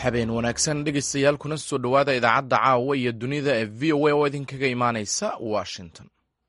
habeen wanaagsan dhegaystayaal kuna soo dhowaada idaacadda caawa iyo dunida ee v o a oo idinkaga imaanaysa washington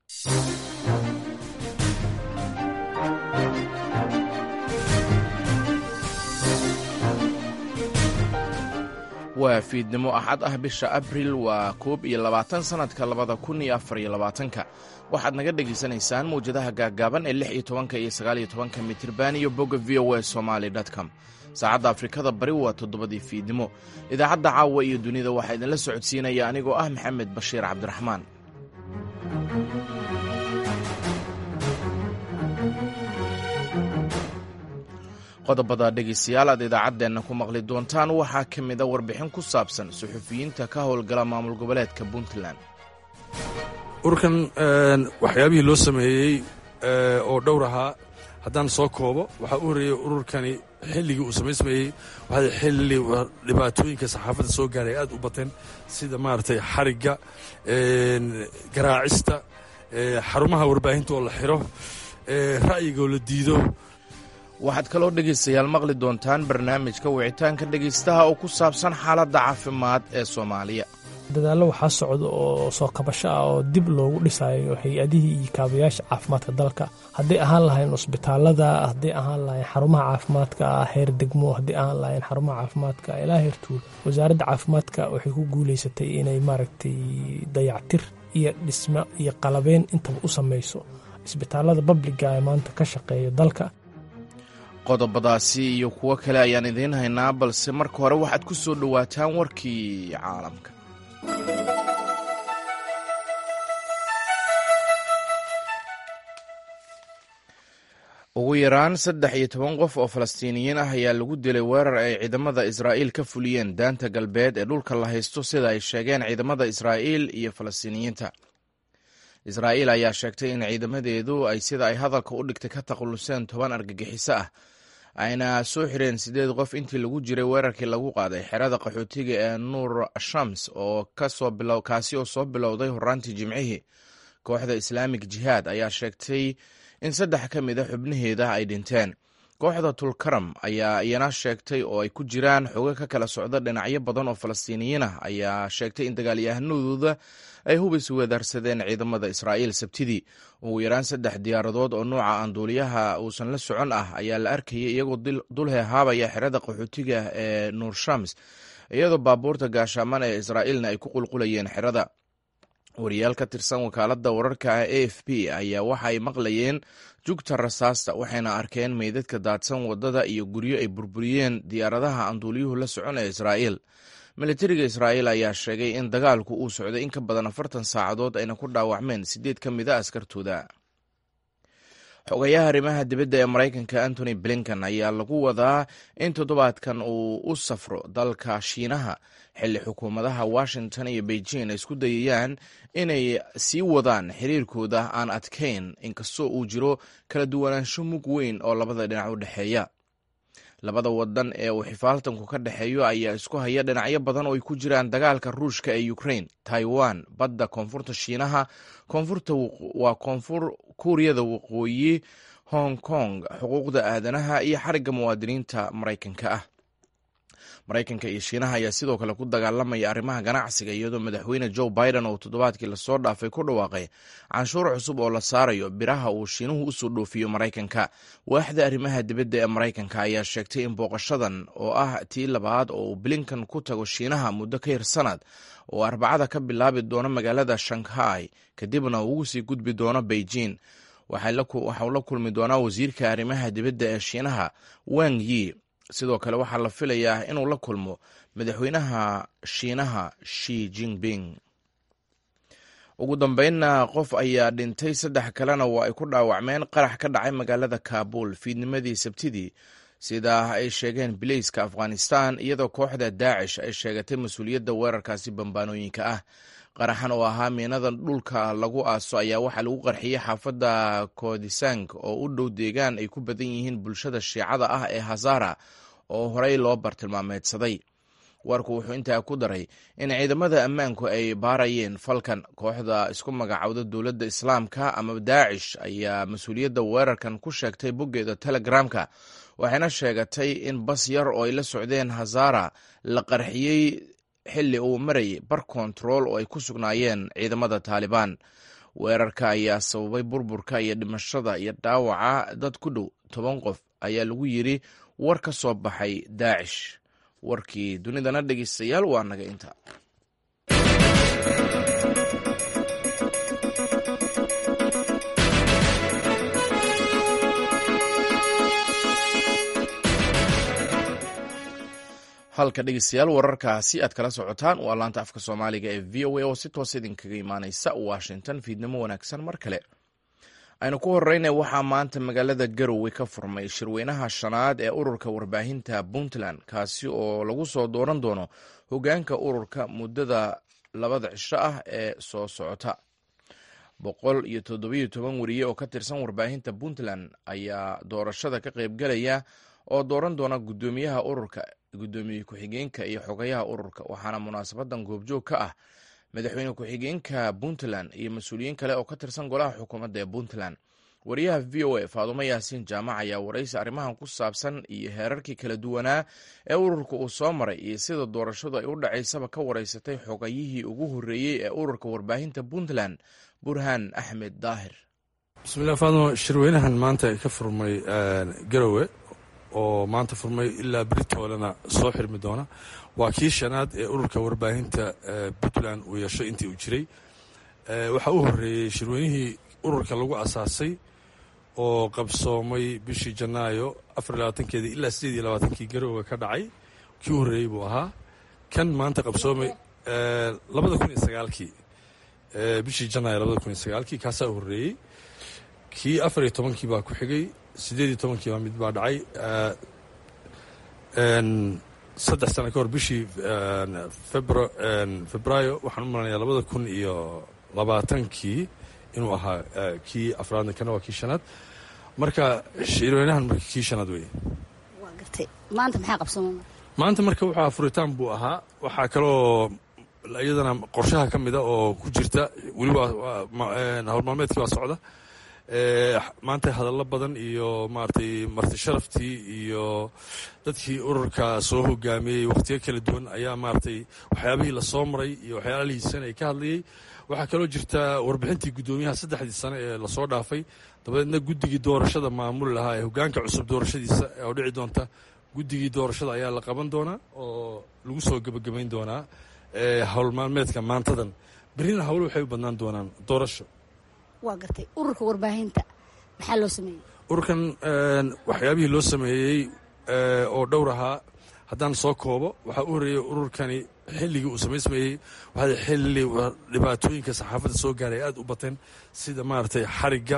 waa fiidnimo axad ah bisha abril waa koob iyo labaatan sannadka labada kun iyo afar iyo labaatanka waxaad naga dhegaysanaysaan mawjadaha gaaggaaban ee lix iyo tobanka iyo sagaal iyo tobanka mitirban iyo bogga v o a somaali com saacadda afrikada bari waa toddobadii fiidnimo idaacadda caawa iyo dunida waxaa idinla socodsiinaya anigoo ah maxamed bashiir cabdiraxmaan qodobada dhegaystayaal aad idaacaddeenna ku maqli doontaan waxaa ka mid a warbixin ku saabsan suxufiyiinta ka howlgala maamul goboleedka puntland ururkan waxyaabihii loo sameeyey oo dhowr ahaa haddaan soo koobo waxaa u horreeyey ururkani xilligii uu samaysmayey waxaa xilli dhibaatooyinka saxaafadda soo gaaray aad u bateen sida maaragtay xarigga garaacista xarumaha warbaahinta oo la xiro ra'yigaoo la diido waxaad kaloo dhegaystayaal maqli doontaan barnaamijka wicitaanka dhegaystaha oo ku saabsan xaaladda caafimaad ee soomaaliya dadaallo waxaa socda oo soo kabasho ah oo dib loogu dhisayo hay-adihii iyo kaabayaasha caafimaadka dalka hadday ahaan lahayn cusbitaalada hadday ahaan lahayn xarumaha caafimaadka heer degmo hadday ahaan lahayn xarumaha caafimaadka ilaa heer tuul wasaaradda caafimaadka waxay ku guuleysatay inay maaragtay dayactir iyo dhismo iyo qalabeyn intaba u samayso isbitaalada babliga ee maanta ka shaqeeya dalka qodobadaasi iyo kuwo kale ayaan idiin haynaa balse marka hore waxaad ku soo dhowaataan warkii caalamka ugu yaraan saddex iyo toban qof oo falastiiniyiin ah ayaa lagu dilay weerar ay ciidamada israa'iil ka fuliyeen daanta galbeed ee dhulka la haysto sida ay sheegeen ciidamada israa'iil iyo falastiiniyiinta israa'iil ayaa sheegtay in ciidamadeedu ay sida ay hadalka u dhigtay ka takhalluseen toban argagixiso ah ayna soo xireen siddeed qof intii lagu jiray weerarkii lagu qaaday xerada qaxootiga ee nuur shams oo kaasi oo soo bilowday horaantii jimcihii kooxda islaamik jihaad ayaa sheegtay in saddex ka mid a xubnaheeda ay dhinteen kooxda tulkaram ayaa iyana sheegtay oo ay ku jiraan xogo ka kala socda dhinacyo badan oo falastiiniyiin ah ayaa sheegtay in dagaalyahanadooda ay hubis weedaarsadeen ciidamada israa'iil sabtidii ugu yaraan saddex diyaaradood oo nuuca aanduuliyaha uusan la socon ah ayaa la arkayay iyagoo dul heehaabaya xerada qaxootiga ee nuur shams iyadoo baabuurta gaashaaman ee israa'iilna ay ku qulqulayeen xerada wariyaal ka tirsan wakaaladda wararka a f p ayaa waxa ay maqlayeen jugta rasaasta waxayna arkeen meydadka daadsan waddada iyo guryo ay burburiyeen diyaaradaha aanduuliyuhu la socon ee israa'iil militariga israa'iil ayaa sheegay in dagaalku uu socday in ka badan afartan saacadood ayna ku dhaawacmeen siddeed ka mid a askartooda xogayaha arrimaha dibadda ee maraykanka antony blinkan ayaa lagu wadaa in toddobaadkan uu u safro dalka shiinaha xilli xukuumadaha washington iyo beijing ay isku dayayaan inay sii wadaan xiriirkooda aan adkayn inkastoo uu jiro kala duwanaansho mug weyn oo labada dhinac u dhexeeya labada wadan ee uu xifaaltanku ka dhexeeyo ayaa isku haya dhinacyo badan oo ay ku jiraan dagaalka ruushka ee ukraine taiwan badda koonfurta shiinaha koonfurta waa koonfur kuuriyada waqooyi hong kong xuquuqda aadanaha iyo xarigga muwaadiniinta maraykanka ah maraykanka iyo shiinaha ayaa sidoo kale ku dagaalamaya arrimaha ganacsiga iyadoo madaxweyne joe biden oo toddobaadkii lasoo dhaafay ku dhawaaqay canshuur cusub oo la saarayo biraha uu shiinuhu usoo dhoofiyo maraykanka waaxda arrimaha dibadda ee maraykanka ayaa sheegtay in booqashadan oo ah tii labaad oo uu blinkan ku tago shiinaha muddo ka yar sanad oo arbacada ka bilaabi doono magaalada shanghai kadibna uu ugu sii gudbi doono beijing waxau la kulmi doonaa wasiirka arrimaha dibadda ee shiinaha wang yi sidoo kale waxaa la filayaa inuu la kulmo madaxweynaha shiinaha shi jinping ugu dambeynna qof ayaa dhintay saddex kalena waa ay ku dhaawacmeen qarax ka dhacay magaalada kaabul fiidnimadii sabtidii sida ay sheegeen bileyska afghanistan iyadoo kooxda daacish ay sheegatay mas-uuliyadda weerarkaasi bambaanooyinka ah qaraxan oo ahaa miinada dhulka lagu aaso ayaa waxaa lagu qarxiyey xaafadda kodisang oo u dhow deegaan ay ku badan yihiin bulshada shiicada ah ee hazara oo horey loo bartilmaameedsaday warku wuxuu intaa ku daray in ciidamada ammaanku ay baarayeen falkan kooxda isku magacowda dowladda islaamka ama daacish ayaa mas-uuliyadda weerarkan ku sheegtay boggeeda telegramka waxayna sheegatay in bas yar oo ay la socdeen hazara la qarxiyey xilli uu marayay bar kontarool oo ay ku sugnaayeen ciidamada taalibaan weerarka ayaa sababay burburka iyo dhimashada iyo dhaawaca dad ku dhow toban qof ayaa lagu yidri war ka soo baxay daacish warkii dunidana dhegeystayaal waa naga inta halka dhegeystayaal wararkaasi aad kala socotaan waa laanta afka soomaaliga ee v o a oo si toos idinkaga imaaneysa washington fiidnimo wanaagsan mar kale aynu ku horeyna waxaa maanta magaalada garowe ka furmay shirweynaha shanaad ee ururka warbaahinta puntland kaasi oo lagu soo dooran doono hogaanka ururka muddada labada cisho ah ee soo socota boqol iyo toddobiyo toban weriye oo ka tirsan warbaahinta puntland ayaa doorashada ka qeybgalaya oo dooran doona guddoomiyaha ururka guddoomiye ku-xigeenka iyo xogayaha ururka waxaana munaasabadan goobjoog ka ah madaxweyne ku-xigeenka puntland iyo mas-uuliyiin kale oo ka tirsan golaha xukuumadda ee puntland wariyaha v o a faadumo yaasiin jaamac ayaa waraysi arrimahan ku saabsan iyo heerarkii kala duwanaa ee ururka uu soo maray iyo sida doorashadu ay u dhacaysaba ka wareysatay xogayihii ugu horreeyey ee ururka warbaahinta puntland burhaan axmed daahir bismillahi faadmo shirweynahan maanta ka furmay garowe oo maanta furmay ilaa beritoolena soo xirmi doona waa kii shanaad ee ururka warbaahinta puntland uu yeesho intii uu jiray waxaa u horreeyey shirweynihii ururka lagu asaasay oo qabsoomay bishii janaayo afar labaatankeedii ilaa sideed iyo labaatankii garowe ka dhacay kii u horreeyey buu ahaa kan maanta qabsoomay labada kun iyo sagaalkii bishii janaayo labada kun iyo sagaalkii kaasaa u horreeyey kii afar iyo tobankii baa ku xigay sideed iyo tobankii baa mid baa dhacay saddex sano ka hor bishii febraayo waxaan u malanayaa labada kun iyo labaatankii inuu ahaa kii afraadna kana waa kii shanaad marka shirweynahan marka kii shanaad wey waa gartay maanta maxaa qabsooma maanta marka wuxuu furitaan buu ahaa waxaa kaloo iyadana qorshaha ka mida oo ku jirta weliba howlmaalmeedkii waa socda maanta hadallo badan iyo maaragtay marti sharaftii iyo dadkii ururka soo hogaamiyey wakhtiyo kala duwan ayaa maaragtay waxyaabihii lasoo maray iyo waxyaalihiisana ay ka hadlayey waxaa kaloo jirta warbixintii guddoomiyaha saddexdii sane ee lasoo dhaafay dabadeedna guddigii doorashada maamuli lahaa ee hogaanka cusub doorashadiisa oo dhici doonta guddigii doorashada ayaa la qaban doonaa oo lagu soo gebagabayn doonaa howlmaalmeedka maantadan berrina hawlo waxay u badnaan doonaan doorasho waa gartay ururka warbaahinta maxaa loo sameeyey ururkan waxyaabihii loo sameeyey oo dhowr ahaa haddaan soo koobo waxaa u horreeyey ururkani xilligii uu samaysmayey waxaa xilli dhibaatooyinka saxaafadda soo gaaray aad u bateen sida maaragtay xarigga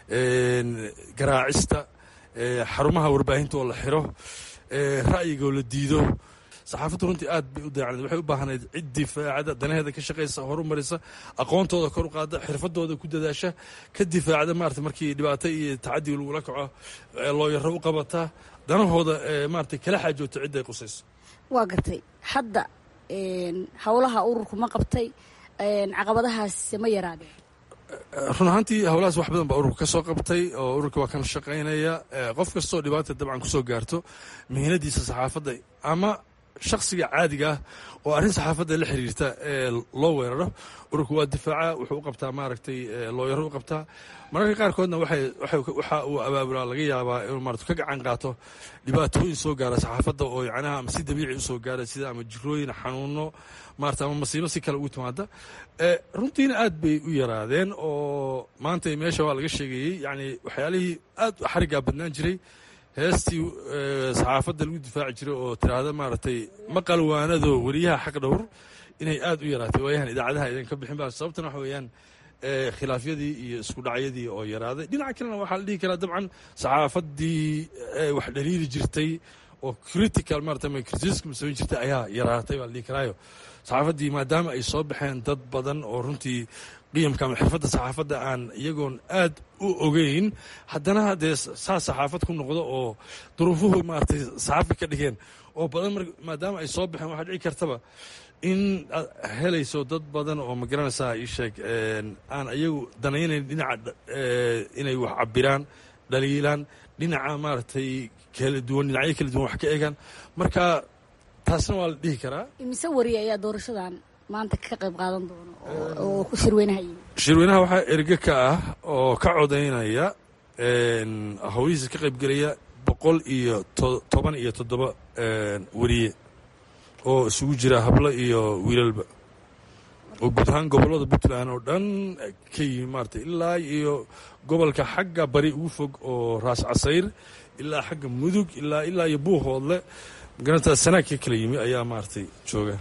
garaacista xarumaha warbaahinta oo la xiro ra'yiga oo la diido saxaafaddu runtii aad bay u daacnayd waxay u baahnayd cid difaacada danaheeda ka shaqaysa horu marisa aqoontooda kor u qaada xirfadooda ku dadaasha ka difaacda maarata markii dhibaato iyo tacadiga lagula kaco looyaro u qabata danahooda maarata kala xaajoota cidda ay qusayso waa gartay hadda howlaha ururku ma qabtay caqabadahaas ma yaraadeen run ahaantii howlahaas wax badan baa ururka ka soo qabtay oo ururka waa kan shaqaynaya qof kastoo dhibaata dabcan kusoo gaarto mihinadiisa saxaafadda ama shaksiga caadiga ah oo arrin saxaafadda la xiriirta ee loo weeraro ururku waa difaaca wuxuu u qabtaa maaragtay looyaro u qabtaa mararka qaarkoodna waxa uu abaabulaa laga yaabaa inuu maarata ka gacan qaato dhibaatooyin soo gaara saxaafadda oo yacnaha ama si dabiici usoo gaara sida ama jirooyin xanuuno maarata ama masiibo si kale ugu timaada runtiina aad bay u yaraadeen oo maanta meesha waa laga sheegayey yacni waxyaalihii aad xariggaa badnaan jiray heestii saxaafadda lagu difaaci jiray oo tiraahda maaragtay maqalwaanado weriyaha xaq dhowr inay aad u yaraatay waayahan idaacadaha idan ka bixin ba sababtana waxa weeyaan khilaafyadii iyo isku dhacyadii oo yaraaday dhinaca kalena waxaa la dhihi karaa dabcan saxaafaddii wax dhaliili jirtay oo critical maarata ama criticism samayn jirtay ayaa yaraatay baa la dhihi karaayo saxaafaddii maadaama ay soo baxeen dad badan oo runtii qiyamka ama xirfadda saxaafadda aan iyagoon aad u ogeyn haddana dee saa saxaafad ku noqdo oo duruufuhu maaragtay saxaafi ka dhigeen oo badan maadaama ay soo baxeen waxaa dhici kartaba in aad helayso dad badan oo ma garanaysaa ii sheeg aan iyagu danaynayn dhinaca inay wax cabiraan dhaliilaan dhinaca maaragtay kala duwan dhinacyo kala duwan wax ka eegaan marka taasna waa la dhihi karaa imise wariye ayaa doorashadan maanta ka qayb qaadan doona oo shirweynaha yimi shirweynaha waxaa erge ka ah oo ka codaynaya howlihiisa ka qaybgelaya boqol iyo toban iyo toddoba weriye oo isugu jira hablo iyo wiilalba oo guud ahaan gobollada puntland oo dhan ka yimi maarata ilaa iyo gobolka xagga bari ugu fog oo raas casayr ilaa xagga mudug ilaa ilaa iyo buuhoodle magaranta sanaag ka kala yimi ayaa maaragtay jooga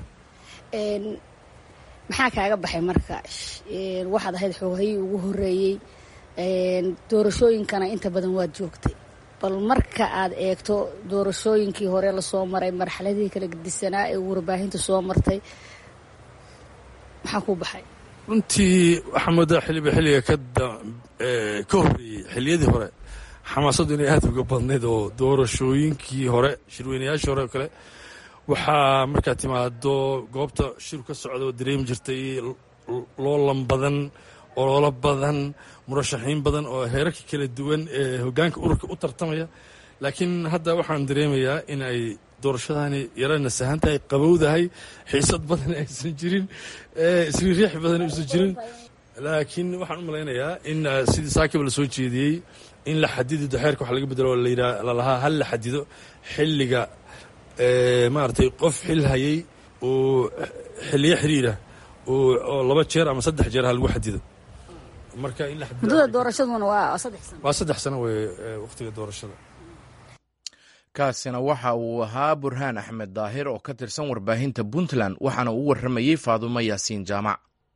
maxaa kaaga baxay marka waxaad ahayd xoogahayii ugu horeeyey doorashooyinkana inta badan waad joogtay bal marka aad eegto doorashooyinkii hore lasoo maray marxaladihii kala gedisanaa ee warbaahinta soo martay maxaa kuu baxay runtii waxaa moodaa xiliba xilliga ka ka horreeyey xilliyadii hore xamaasaddu inay aad uga badnayd oo doorashooyinkii hore shirweynayaashii hore oo kale waxaa markaad timaado goobta shiru ka socda oo dareemi jirtay loolan badan ololo badan murashaxiin badan oo heerarka kala duwan ee hoggaanka ururka u tartamaya laakiin hadda waxaan dareemayaa in ay doorashadani yara nasahan tahay qabowdahay xiisad badan aysan jirin isriiriix badan aysan jirin laakiin waxaan u malaynayaa in sidii saakiba la soo jeediyey in la xadido xeerka wax laga bedelo lalahaa hal la xadido xilliga maaragtay qof xil hayay oo xiliyo xiriirah oo laba jeer ama saddex jeer ha lagu xadido marka in la muddada doorashaduna waa saddex sano waa saddex sano wey wakhtiga doorashada kaasina waxa uu ahaa burhaan axmed daahir oo ka tirsan warbaahinta puntland waxaana uu warramayey faadumo yaasiin jaamac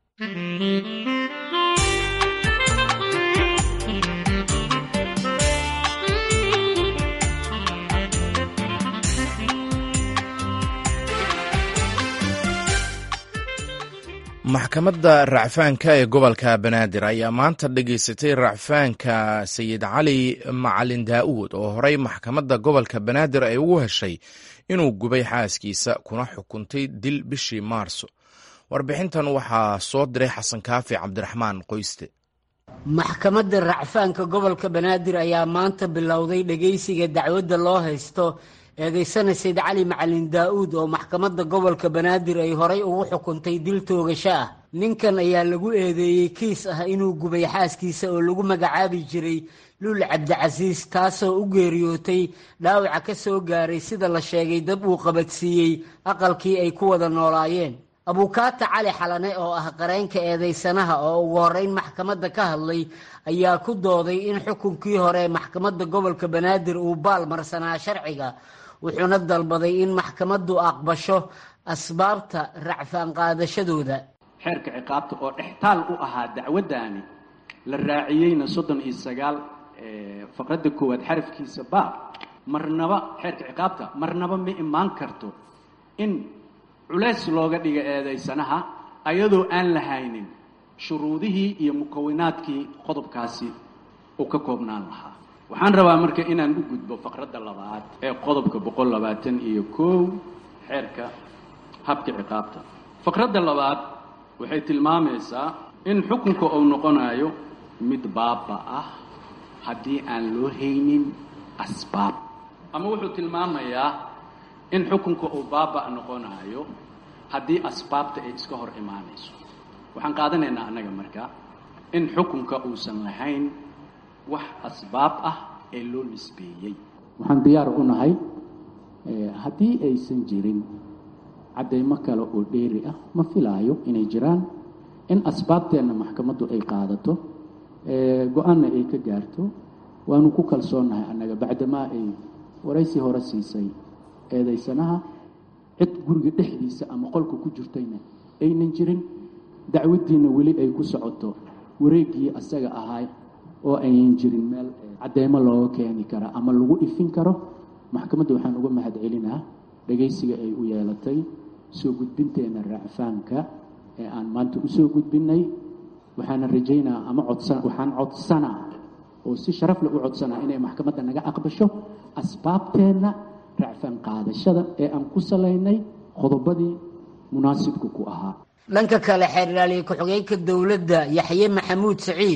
maxkamadda racfaanka ee gobolka banaadir ayaa maanta dhegaysatay racfaanka sayid cali macalin daa'uud oo horey maxkamadda gobolka banaadir ay ugu heshay inuu gubay xaaskiisa kuna xukuntay dil bishii maarso warbixintan waxaa soo diray xasan kaafi cabdiraxmaan qoyste maxkamadda racfaanka gobolka banaadir ayaa maanta bilowday dhegaysiga dacwadda loo haysto eedaysana sayd cali macalin daa'uud oo maxkamadda gobolka banaadir ay horay ugu xukuntay dil toogasho ah ninkan ayaa lagu eedeeyey kiis ah inuu gubay xaaskiisa oo lagu magacaabi jiray luul cabdicasiis taasoo u geeriyootay dhaawaca ka soo gaaray sida la sheegay dab uu qabadsiiyey aqalkii ay ku wada noolaayeen abuukaata cali xalane oo ah qareenka eedaysanaha oo ugu horeyn maxkamadda ka hadlay ayaa ku dooday in xukunkii hore maxkamadda gobolka banaadir uu baal marsanaa sharciga wuxuuna dalbaday in maxkamaddu aqbasho asbaabta racfaan qaadashadooda xeerka ciqaabta oo dhextaal u ahaa dacwaddaani la raaciyeyna soddon iyo sagaal faqradda koowaad xarafkiisa baab marnaba xeerka ciqaabta marnaba ma imaan karto in culays looga dhiga eedaysanaha ayadoo aan lahaynin shuruudihii iyo mukawinaadkii qodobkaasi uu ka koobnaan lahaa waxaan rabaa marka inaan u gudbo faqradda labaad ee qodobka boqol labaatan iyo kow xeerka habka ciqaabta faqradda labaad waxay tilmaamaysaa in xukunka uu noqonayo mid baaba ah haddii aan loo haynin asbaab ama wuxuu tilmaamayaa in xukunka uu baaba noqonayo haddii asbaabta ay iska hor imaanayso waxaan qaadanaynaa annaga marka in xukunka uusan lahayn wax asbaab ah ee loo nisbeeyey waxaan diyaar u nahay haddii aysan jirin caddaymo kale oo dheeri ah ma filaayo inay jiraan in asbaabteenna maxkamaddu ay qaadato go-aanna ay ka gaarto waanu ku kalsoonnahay annaga bacdamaa ay waraysi hore siisay eedaysanaha cid guriga dhexdiisa ama qolka ku jirtayna aynan jirin dacwaddiinna weli ay ku socoto wareeggii asaga ahay oo aynan jirin meel cadeymo looga keeni kara ama lagu ifin karo maxkamadda waxaan uga mahad celinaa dhegaysiga ay u yeelatay soo gudbinteenna racfaanka ee aan maanta usoo gudbinay waxaana rajaynaa ama codsan waxaan codsanaa oo si sharaf leh u codsanaa inay maxkamadda naga aqbasho asbaabteenna racfaan qaadashada ee aan ku salaynay qodobadii munaasibka ku ahaa dhanka kale xeer ilaaliye ku-xigeenka dowladda yaxye maxamuud saciid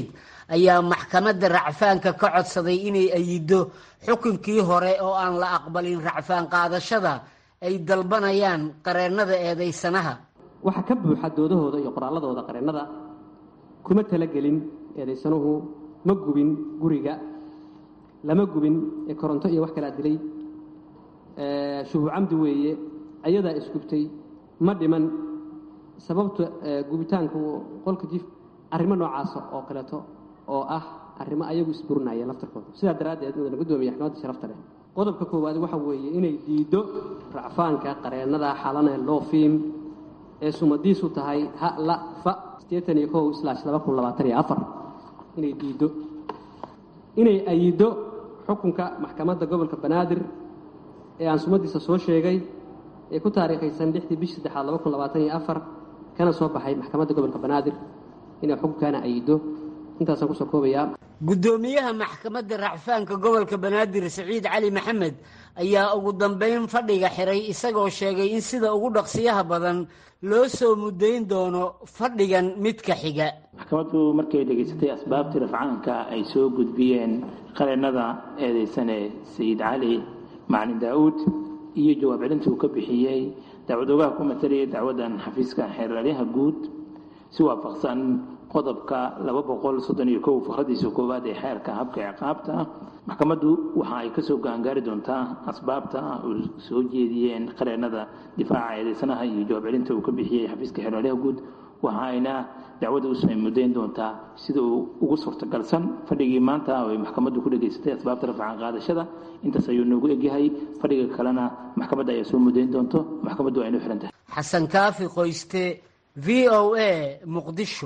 ayaa maxkamadda racfaanka ka codsaday inay ayido xukunkii hore oo aan la aqbalin racfaan qaadashada ay dalbanayaan qareennada eedaysanaha waxaa ka buuxa doodahooda iyo qoraalladooda qareennada kuma talagelin eedaysanuhu ma gubin guriga lama gubin ee koronto iyo wax kalaa dilay shubu camdi weeye ayadaa isgubtay ma dhiman sababta gubitaanku qolka jif arrimo noocaasa oo kaleeto oo ah arrimo ayagu isburinaya laftarkooda sidaa daraaddeed mudana guddoomiya maxkamadda sharafta leh qodobka koowaad waxa weeye inay diiddo racfaanka qareennada xalane loofiim ee sumadiisu tahay ha la fa siddeetan iyo kow slash laba kun labaatan iyo afar inay diiddo inay ayiddo xukunka maxkamadda gobolka banaadir ee aan sumadiisa soo sheegay ee ku taariikhaysan lixdii bish saddexaad laba kun labaatan iyo afar kana soo baxay maxkamadda gobolka banaadir inay xukunkaana ayiddo intaasaan kusoo koobayaa guddoomiyaha maxkamadda racfaanka gobolka banaadir siciid cali maxamed ayaa ugu dambeyn fadhiga xiray isagoo sheegay in sida ugu dhaqsiyaha badan loo soo mudayn doono fadhigan midka xiga maxkamaddu markay dhegaysatay asbaabtii rafcaanka ay soo gudbiyeen qareennada eedaysane sayid cali macalin daa'uud iyo jawaab celinta uu ka bixiyey dacwadoogaha ku matalaya dacwaddan xafiiska xeeraryaha guud si waafaqsan qodobka laba boqol soddon iyo kow fakradiisa koowaad ee xeerka habka ciqaabta maxkamaddu waxa ay kasoo gaangaari doontaa asbaabta uu soo jeediyeen qareennada difaaca eedeysanaha iyo jawaab celinta uu ka bixiyey xafiiska xeeraryaha guud waxa ayna dacwadda usoo mudayn doontaa sida uu ugu suurtagalsan fadhigii maanta ay maxkamaddu ku dhegaysatay asbaabta rafcan qaadashada intaas ayuu noogu egyahay fadhiga kalena maxkamadda ayaa soo mudayn doonto maxkamaddu waa inuu xihan tahay xasan kaafi qoyste v o a muqdisho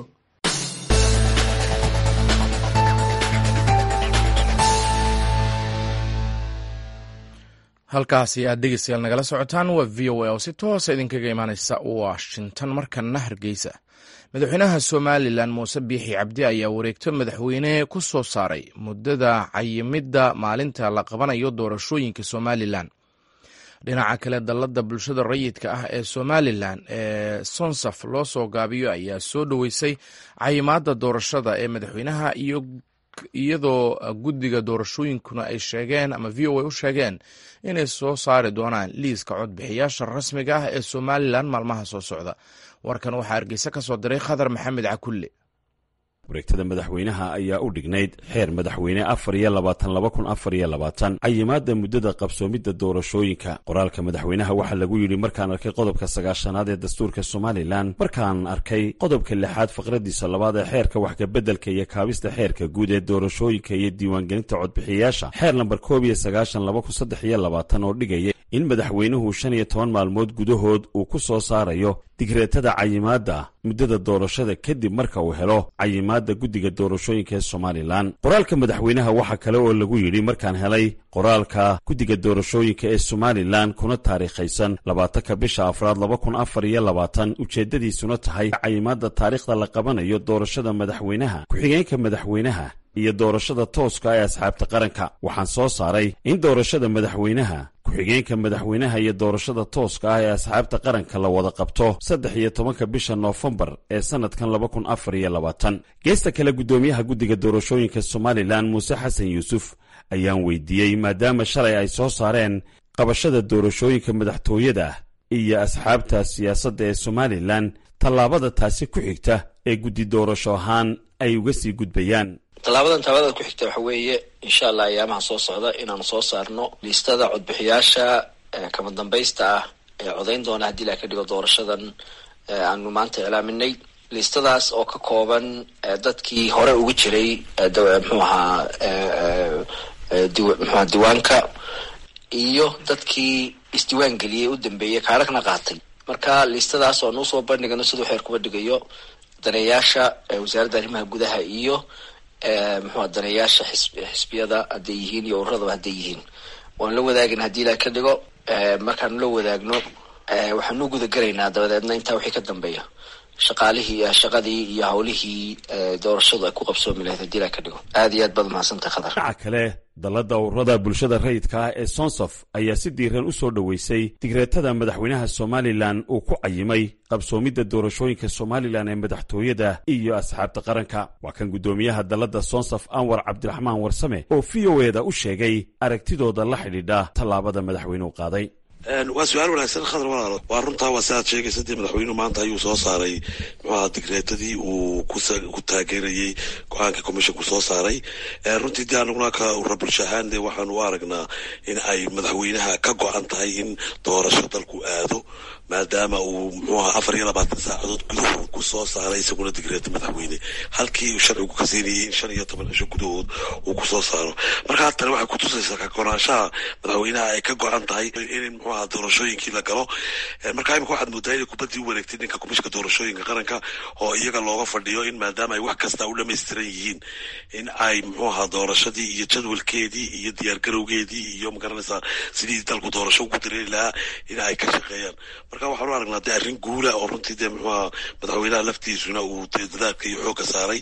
halkaasi aad dhegeystayaal nagala socotaan waa v o a oo si toosa idinkaga imaaneysa washington markana hargeysa madaxweynaha somalilan muuse biixi cabdi ayaa wareegto madaxweyne ku soo saaray muddada cayimidda maalinta la qabanayo doorashooyinka somalilan dhinaca kale dallada bulshada rayidka ah ee somalilan ee sonsaf loo soo gaabiyo ayaa soo dhoweysay cayimaadda doorashada ee madaxweynaha iyo iyadoo guddiga doorashooyinkuna ay sheegeen ama v o a u sheegeen inay soo saari doonaan liiska codbixiyaasha rasmiga ah ee somalilan maalmaha soo socda warkan waxaa hargeysa ka soo diray khadar maxamed cakulle wareegtada madaxweynaha ayaa u dhignayd xeer madaxweyne afar iyo labaatan laba kun afar iyo labaatan cayimaadda muddada qabsoomidda doorashooyinka qoraalka madaxweynaha waxaa lagu yidhi markaan arkay qodobka sagaashanaad ee dastuurka somalilan markaan arkay qodobka lixaad faqradiisa labaad ee xeerka waxkabeddelka iyo kaabista xeerka guud ee doorashooyinka iyo diiwaangelinta codbixiyayaasha xeer lambar koob iyo sagaashan laba kun saddex iyo labaatan oo dhigaya in madaxweynuhu shan iyo toban maalmood gudahood uu ku soo saarayo digreetada cayimaadda muddada doorashada kadib marka uu helo cayimaadda guddiga doorashooyinka ee somalilan qoraalka madaxweynaha waxaa kale oo lagu yidhi markaan helay qoraalka guddiga doorashooyinka ee somalilan kuna taariikhaysan labaatanka bisha afraad laba kun afar iyo labaatan ujeeddadiisuna tahay cayimaadda taariikhda la qabanayo doorashada madaxweynaha ku-xigeenka madaxweynaha iyo doorashada tooska ee asxaabta qaranka waxaan soo saaray in doorashada madaxweynaha ku-xigeenka madaxweynaha iyo doorashada tooska ah ee asxaabta qaranka la wada qabto saddex iyo tobanka bisha noofembar ee sannadkan laba kun afar iyo labaatan geesta kale guddoomiyaha guddiga doorashooyinka somalilan muuse xasan yuusuf ayaan weydiiyey maadaama shalay ay soo saareen qabashada doorashooyinka madaxtooyada iyo asxaabta siyaasadda ee somalilan tallaabada taasi ku xigta ee guddi doorasho ahaan ay uga sii gudbayaan tallaabadan tallaabada ku xigta waxa weeye insha allah ayaamaha soo socda inaanu soo saarno liistada codbixiyaasha kama dambaysta ah ee codayn doona haddii la ka dhigo doorashadan aanu maanta iclaaminay liistadaas oo ka kooban dadkii hore ugu jiray mxuu ahaa mxuaha diiwaanka iyo dadkii isdiiwaan geliyey u dambeeyey kaaragna qaatay marka liistadaas oo nuu soo bandhigano siduu xeer kuba dhigayo daneeyaasha wasaaradda arrimaha gudaha iyo muxua daneeyaasha xisbiyada hadday yihiin iyo ururadaba hadday yihiin waan la wadaagin haddii la ka dhigo markaanu la wadaagno waxaanu gudagelaynaa dabadeedna intaa wixii ka dambeeya shaqaalihii shaqadii iyo hawlihii doorashadu ay ku qabsoomi lahayd haddii la ka dhigo aad iyo aad baad mahadsantahay khadar dhinaca kale dallada ururada bulshada rayidka ah ee sonsof ayaa si diiran u soo dhoweysay digreetada madaxweynaha somalilan uu ku cayimay qabsoomidda doorashooyinka somalilan ee madaxtooyada iyo asxaabta qaranka waa kan guddoomiyaha dallada sonsof anwar cabdiraxmaan warsame oo v o eda u sheegay aragtidooda la xidhiidha tallaabada madaxweynuhu qaaday waa su-aal wanaagsan khadar walaalo waa runtaa waa siaad sheegaysa dee madaxweynuhu maanta ayuu soo saaray muxuaha digreetadii uu ku taageerayey go-aanka commissionku soo saaray runtii dee anaguna ka urura bulsho ahaan dee waxaanu u aragnaa in ay madaxweynaha ka go-an tahay in doorasho dalku aado maadaama uu muxuu aha afar iyo labaatan saacadood gudahood ku soo saaray isaguna digreeta madaxweyne halkii uu sharcigu ka siinayay in shan iyo toban cisho gudahood uu kusoo saaro marka tani waxay kutusaysaa kagonaanshaha madaxweynaha ay ka go-an tahay in muxuu aha doorashooyinkii la galo marka imika waxaad moodaa inay kubaddii u wareegtay ninka kumishka doorashooyinka qaranka oo iyaga looga fadhiyo in maadaama ay wax kasta u dhamaystiran yihiin in ay muxuu aha doorashadii iyo jadwalkeedii iyo diyaargarowgeedii iyo magaranaysaa sidii dalku doorasho ugu dareeri lahaa in ay ka shaqeeyaan marka waxaan u aragnaa dee arrin guula oo runtii dee muxuuha madaxweynaha laftiisuna uu dee dadaalka iyo xoogga saaray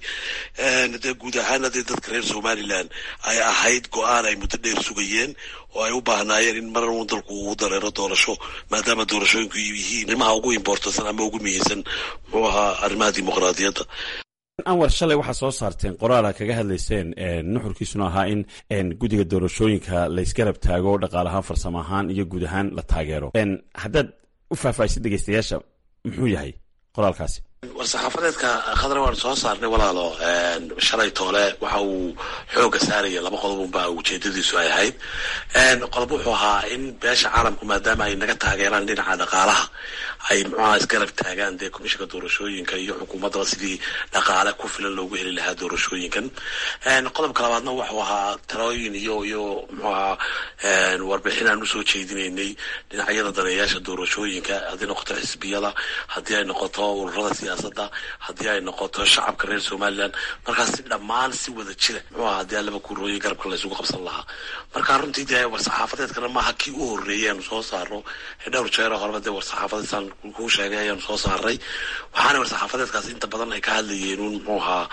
dee guud ahaana dee dadka reer somalilan ay ahayd go-aan ay muddo dheer sugayeen oo ay u baahnaayeen in mar uun dalku uu dareero doorasho maadaama doorashooyinku yihiin arrimaha ugu imbortansan ama ugu muhiimsan muxuu ahaa arrimaha dimuqraadiyadda anwar shalay waxaa soo saarteen qoraala kaga hadlayseen nuxurkiisuna ahaa in guddiga doorashooyinka laysgarab taago dhaqaal ahaan farsamo ahaan iyo guud ahaan la taageero haddaad u faahfaahisid dhegeystayaasha muxuu yahay qoraalkaasi war saxaafadeedka khadra waan soo saarnay walaalo shalay toole waxa uu xooga saaraya laba qodob unbaa ujeedadiisu ay ahayd qodob wuxuu ahaa in beesha caalamku maadaama ay naga taageeraan dhinaca dhaqaalaha ay muxuaha isgarab taagaan dee komishinka doorashooyinka iyo xukuumaddaba sidii dhaqaale ku filan loogu heli lahaa doorashooyinkan qodobka labaadna wuxuu ahaa talooyin iyo iyo muxuu ahaa warbixin aan usoo jeedinaynay dhinacyada daneeyaasha doorashooyinka haddii noqoto xisbiyada haddii ay noqoto ururada siyaasadda haddii ay noqoto shacabka reer somalilan markaas si dhammaan si wada jira muxuu ahaa haddii alaba kurooyay garabka la isugu qabsan lahaa marka runtii dee war-saxaafadeedkana maaha kii u horreeyay aanu soo saarno dhowr jeero horeba dee war-saxaafadeedsan kuu sheegay ayaanu soo saaray waxaana war-saxaafadeedkaas inta badan ay ka hadlayeen un muxuu ahaa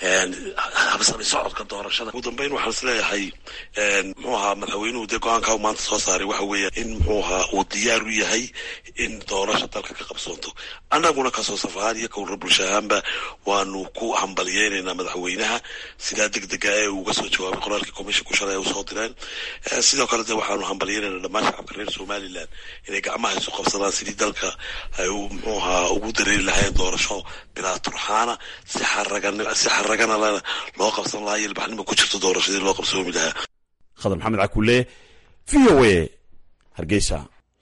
habsami socodka doorashada ugu dambeyn waxaan is leeyahay muxuu ahaa madaxweynuhu dee go-aanka u maanta soo saaray waxa weeya in muxuu ahaa uu diyaar u yahay in doorasho dalka ka qabsoonto annaguna kasoo safahaan iyo kawra bulsho ahaanba waanu ku hambalyeynaynaa madaxweynaha sidaa deg dega ee uga soo jawaabay qoraalkii commisshinku shalay ay usoo direen sidoo kale de waxaanu hambalyeynaynaa dhammaan shacabka reer somalilan inay gacmaha isu qabsadaan sidii dalka ay muxuu ahaa ugu dareeri lahayn doorasho bilaa turxaana si xaragan si xaragana lana loo qabsan lahaa iyo ilbaxnimo ku jirto doorashadii loo qabsoomi lahaa khadar maxamed cakule v o a hargeysa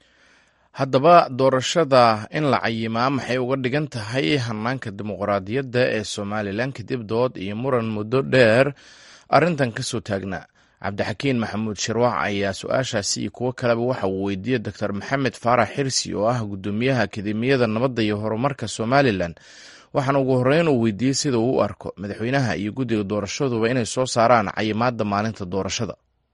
haddaba doorashada in la cayimaa maxay uga dhigan tahay hanaanka dimuqraadiyadda ee somalilan kadib dood iyo muran muddo dheer arrintan ka soo taagnaa cabdixakiin maxamuud shirwac ayaa su-aashaasi iyo kuwo kaleba waxa uu weydiiyey doctor maxamed faarax xirsi oo ah guddoomiyaha akademiyada nabadda iyo horumarka somalilan waxaana ugu horreyn uu weydiiyey sida uu u arko madaxweynaha iyo guddiga doorashaduba inay soo saaraan cayimaadda maalinta doorashada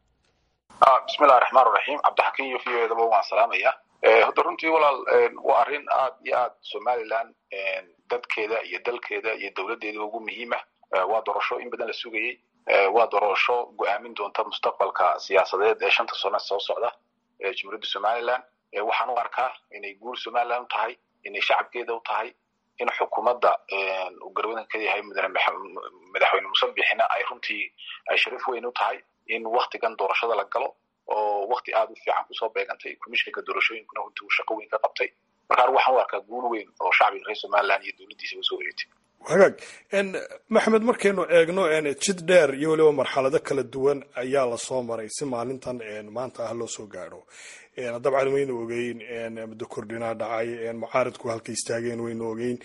bismillahi raxmaan raxiim cabdixakiin iyo v o edaba waan salaamaya hadda runtii walaal waa arrin aad iyo aad somalilan dadkeeda iyo dalkeeda iyo dowladdeedaba ugu muhiima waa doorasho in badan la sugayey waa doorasho go-aamin doonta mustaqbalka siyaasadeed ee shanta sano soo socda ee jumhuuriyadda somalilan waxaan u arkaa inay guul somalilan u tahay inay shacabkeeda u tahay in xukuumadda uu garwadan ka yahay mudane madaxweyne musabixina ay runtii ay sharaf weyn u tahay in waktigan doorashada la galo oo wakti aad u fiican kusoo beegantay komishinka doorashooyinkuna runtii uu shaqo weyn ka qabtay marka anigu waxaan u arkaa guul weyn oo shacbiga reer somalilan iyo dowladdiisa usoo wareegtay hagaag maxamed markaynu eegno jid dheer iyo weliba marxalado kala duwan ayaa lasoo maray si maalintan maanta ah loo soo gaadho dabcan waynu ogeyn muddo kordhinaa dhacay mucaaridku halka istaageen waynu ogeyn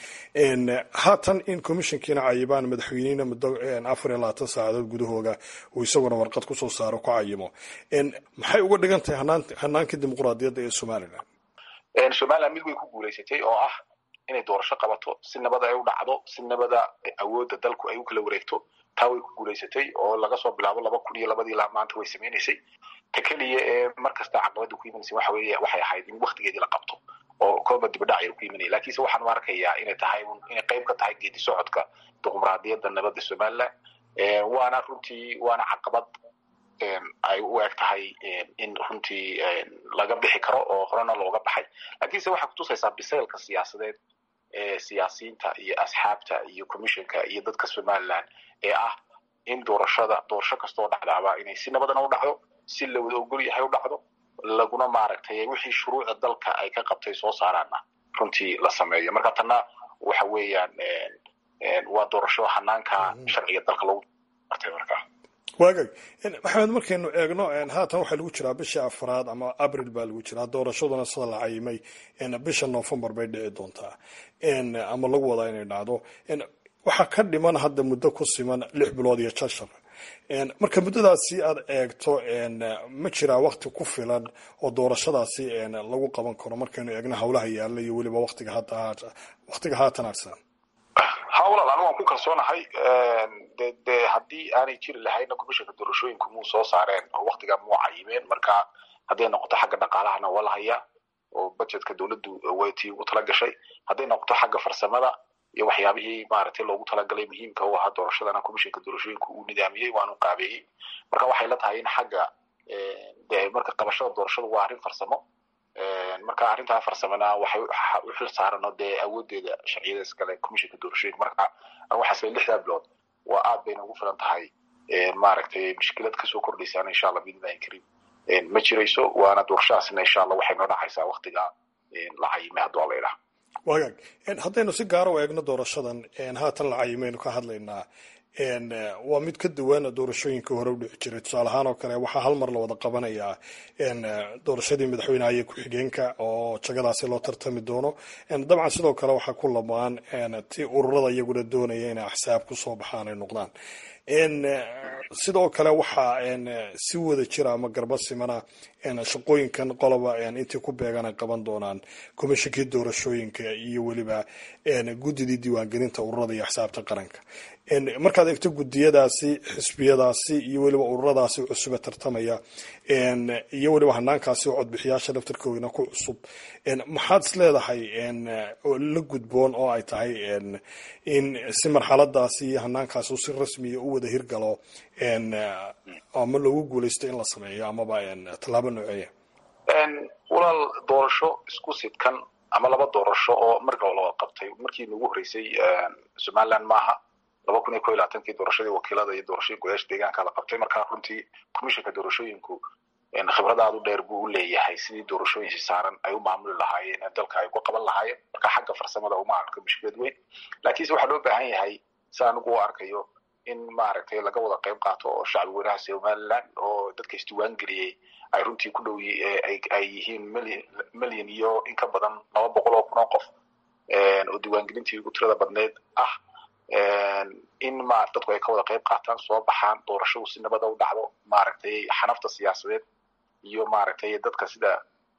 haatan in commissionkiina cayibaan madaxweynihina muddo afar iyo labaatan saacadood gudahooga uu isaguna warqad kusoo saaro ku cayimo maxay uga dhigan tahay hanaanka dimuqraadiyadda ee somalilan somalilan mid way ku guulaysatay oo ah inay doorasho qabato si nabada ay u dhacdo si nabada awoodda dalku ay u kala wareegto taa way ku guulaysatay oo laga soo bilaabo laba kun iyo labadii ilaa maanta way samaynaysay ta keliya ee mar kasta caqabada ku imanaysa waxa weeye waxay ahayd in waktigeedii la qabto oo kolba dibadhac yar ku imanaya lakiinse waxaan u arkayaa inay tahay inay qayb ka tahay geedi socodka dimuqraadiyadda nabadda somaliland waana runtii waana caqabad ay u eg tahay in runtii laga bixi karo oo horena looga baxay lakiinse waxay kutusaysaa bisaylka siyaasadeed ee siyaasiyiinta iyo asxaabta iyo commissionka iyo dadka somaliland ee ah in doorashada doorasho kastoo dhacdaaba inay si nabadana u dhacdo si la wada ogol yahay u dhacdo laguna maaragtay wixii shuruucda dalka ay ka qabtay soo saaraana runtii la sameeyo marka tanna waxa weeyaan waa doorasho hanaanka sharciga dalka lagu artay markaa waagag maxamed markaynu eegno haatan waxaa lagu jiraa bisha afraad ama abril baa lagu jiraa doorashaduna sida la cayimay bisha novembar bay dhici doontaa ama lagu wadaa inay dhacdo waxaa ka dhiman hadda muddo ku siman lix bilood iyo jashar marka muddadaasi aad eegto ma jiraa wakti ku filan oo doorashadaasi lagu qaban karo markaynu eegno howlaha yaalla iyo weliba watiga waqtiga haatan arsan ha walaal anigu waan ku kalsoonahay de de haddii aanay jiri lahayna commissionka doorashooyinku muu soo saareen oo waktigaa muu cayimeen marka hadday noqoto xagga dhaqaalahana waa la hayaa oo budgetka dowladdu waytii ugu tala gashay hadday noqoto xagga farsamada iyo waxyaabihii maaragtay loogu talagalay muhiimka u ahaa doorashadana commissionka doorashooyinku uu nidaamiyey waanu qaabeeyey marka waxay la tahay in xagga de marka qabashada doorashadu waa arrin farsamo marka arrintaa farsamana waxay u xil saarano dee awoodeeda sharciyada iskale commissionka doorashooyinka marka waxaas lixdaa bilood waa aad bayna ugu filan tahay maaragtay mushkilad kasoo kordhaysaana insha allah biidnillahi karim ma jirayso waana doorashadaasina insha allah waxay noo dhacaysaa waktiga la cayimay hadduu alla idhaha wagaag haddaynu si gaara u eegno doorashadan haatan la cayimaynu ka hadlaynaa waa mid ka duwan doorashooyinkii hore u dhici jiray tusaale ahaan oo kale waxaa hal mar la wada qabanayaa doorashadii madaxweyneha iyo ku-xigeenka oo jagadaasi loo tartami doono dabcan sidoo kale waxaa ku lamaan ti ururada iyaguna doonaya inay axsaab kusoo baxaan ay noqdaan sidoo kale waxaa si wada jira ama garba simana shaqooyinkan qoloba intii ku beegan ay qaban doonaan komishinkii doorashooyinka iyo weliba guddidii diiwaangelinta ururada iyo axsaabta qaranka markaad eegto gudiyadaasi xisbiyadaasi iyo weliba ururadaasi cusube tartamaya iyo weliba hanaankaasi oo codbixiyaasha daftarkoodina ku cusub maxaad is leedahay la gudboon oo ay tahay in si marxaladaasi iyo hanaankaasi si rasmiya u wada hirgalo ama loogu guuleysto in la sameeyo amaba tallaabo nooceeya walaal doorasho isku sidkan ama laba doorasho oo marka laba qabtay markii nagu horeysay somaliland maaha laba kun iyo ko iyo labaatankii doorashadii wakiilada iyo doorashadii godaasha deegaanka la qabtay marka runtii commissionka doorashooyinku khibrad aad u dheer buu u leeyahay sidii doorashooyin si saaran ay u maamuli lahaayeen ee dalka ay ku qaban lahaayeen marka xagga farsamada uma arko mushkilad weyn laakiinse waxaa loo baahan yahay si anigu u arkayo in maaragtay laga wada qayb qaato oo shacbi weynaha somaliland oo dadka isdiiwaan geliyey ay runtii ku dhow ay yihiin milyan milyan iyo in ka badan laba boqol oo kun oo qof oo diiwaangelintii ugu tirada badneyd ah in ma dadku ay ka wada qayb qaataan soo baxaan doorashadu si nabada u dhacdo maaragtay xanafta siyaasadeed iyo maaragtay dadka sida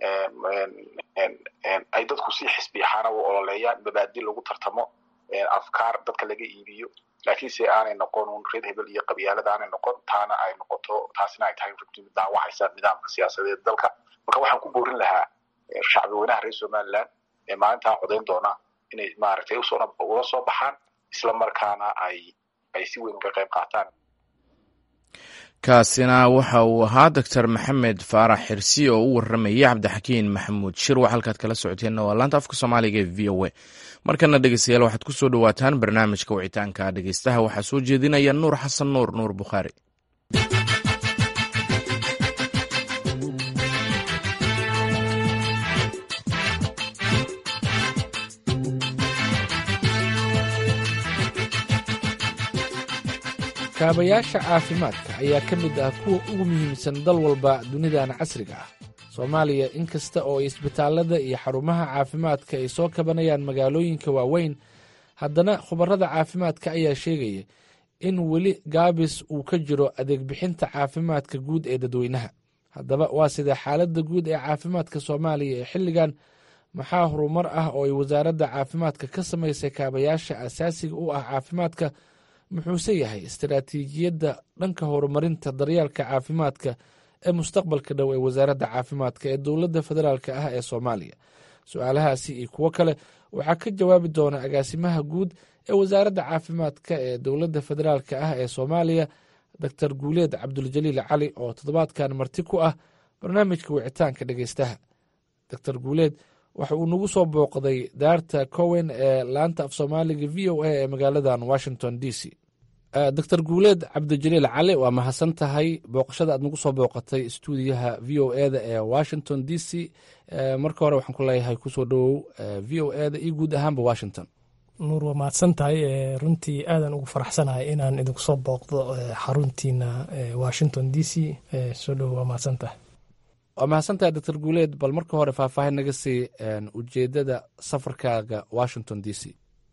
ay dadku si xisbi ahaana u ololeeyaan mabaadi lagu tartamo afkaar dadka laga iibiyo laakiinse aanay noqon un reer hebel iyo qabyaalada aanay noqon taana ay noqoto taasina ay tahay runtii mid daawacaysa nidaamka siyaasadeed dalka marka waxaan ku boorin lahaa shacbi weynaha reer somaliland ee maalintaa codayn doona inay maaragtay usoo ula soo baxaan isla markaana ay ay si weyn uga qayb qaataan kaasina waxa uu ahaa doctor maxamed faarax xirsi oo u waramayay cabdixakiin maxamuud shirwax halkaad kala socoteenna waa laanta afka soomaaliga ee v o a markana dhegeystayaal waxaad ku soo dhowaataan barnaamijka wicitaanka dhegeystaha waxaa soo jeedinaya nuur xasan nuur nuur bukhaari kaabayaasha caafimaadka ayaa ka mid ah kuwa ugu muhiimsan dal walba dunidan casriga ah soomaaliya in kasta oo isbitaallada iyo xarumaha caafimaadka ay soo kabanayaan magaalooyinka waaweyn haddana khubarada caafimaadka ayaa sheegaya in weli gaabis uu ka jiro adeeg bixinta caafimaadka guud ee dadweynaha haddaba waa sidee xaaladda guud ee caafimaadka soomaaliya ee xilligan maxaa horumar ah oo ay wasaaradda caafimaadka ka samaysay kaabayaasha asaasiga u ah caafimaadka muxuuse yahay istaraatiijiyadda dhanka horumarinta daryeelka caafimaadka ee mustaqbalka dhow ee wasaaradda caafimaadka ee dowladda federaalk ah ee soomaaliya su-aalahaasi iyo kuwo kale waxaa ka jawaabi doona agaasimaha guud ee wasaaradda caafimaadka ee dowladda federaalk ah ee soomaaliya doctor guuleed cabduljaliil cali oo toddobaadkan marti ku ah barnaamijka wicitaanka dhegeystaha doctor guuleed waxa uu nagu soo booqday daarta cowen ee laanta af soomaaliga v o a ee magaaladan washington d c doctor guuleed cabdijaliil cali waa mahadsan tahay booqashada aad nagu soo booqatay stuudiyaha v o eda ee washington d c marka hore waxaan ku leeyahay kusoo dhowow v o eda iyo guud ahaanba washington nuur waa mahadsan tahay runtii aadan ugu faraxsanahay inaan idinku soo booqdo xaruntiina washington d c soo dhowow waa mahadsan tahay waa mahadsantahay doctor guuleed bal marka hore faahfaahin naga sii ujeedada safarkaaga washington d c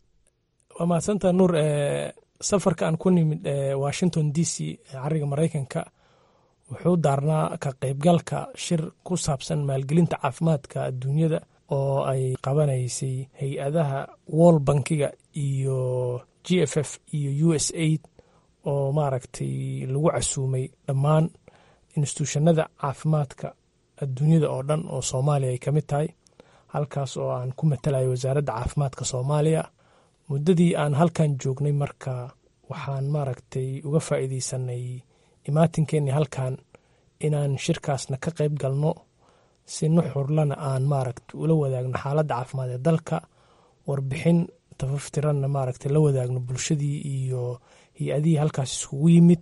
waa mahadsantahay nuur safarka aan ku nimid washington d c cariga maraykanka wuxuu daarnaa ka qaybgalka shir ku saabsan maalgelinta caafimaadka adduunyada oo ay qabanaysay hay-adaha wall bankiga iyo g f f iyo u s aid oo maaragtay lagu casuumay dhammaan instituushanada caafimaadka adduunyada oo dhan oo soomaaliya ay ka mid tahay halkaas oo aan ku matalayo wasaaradda caafimaadka soomaaliya muddadii aan halkan joognay marka waxaan maaragtay uga faa'iideysanay imaatinkeennii halkan inaan shirkaasna ka qayb galno si nuxurlana aan maaragta ula wadaagno xaaladda caafimaad ee dalka warbixin tafaftiranna maaragta la wadaagno bulshadii iyo hay-adihii halkaas iskugu yimid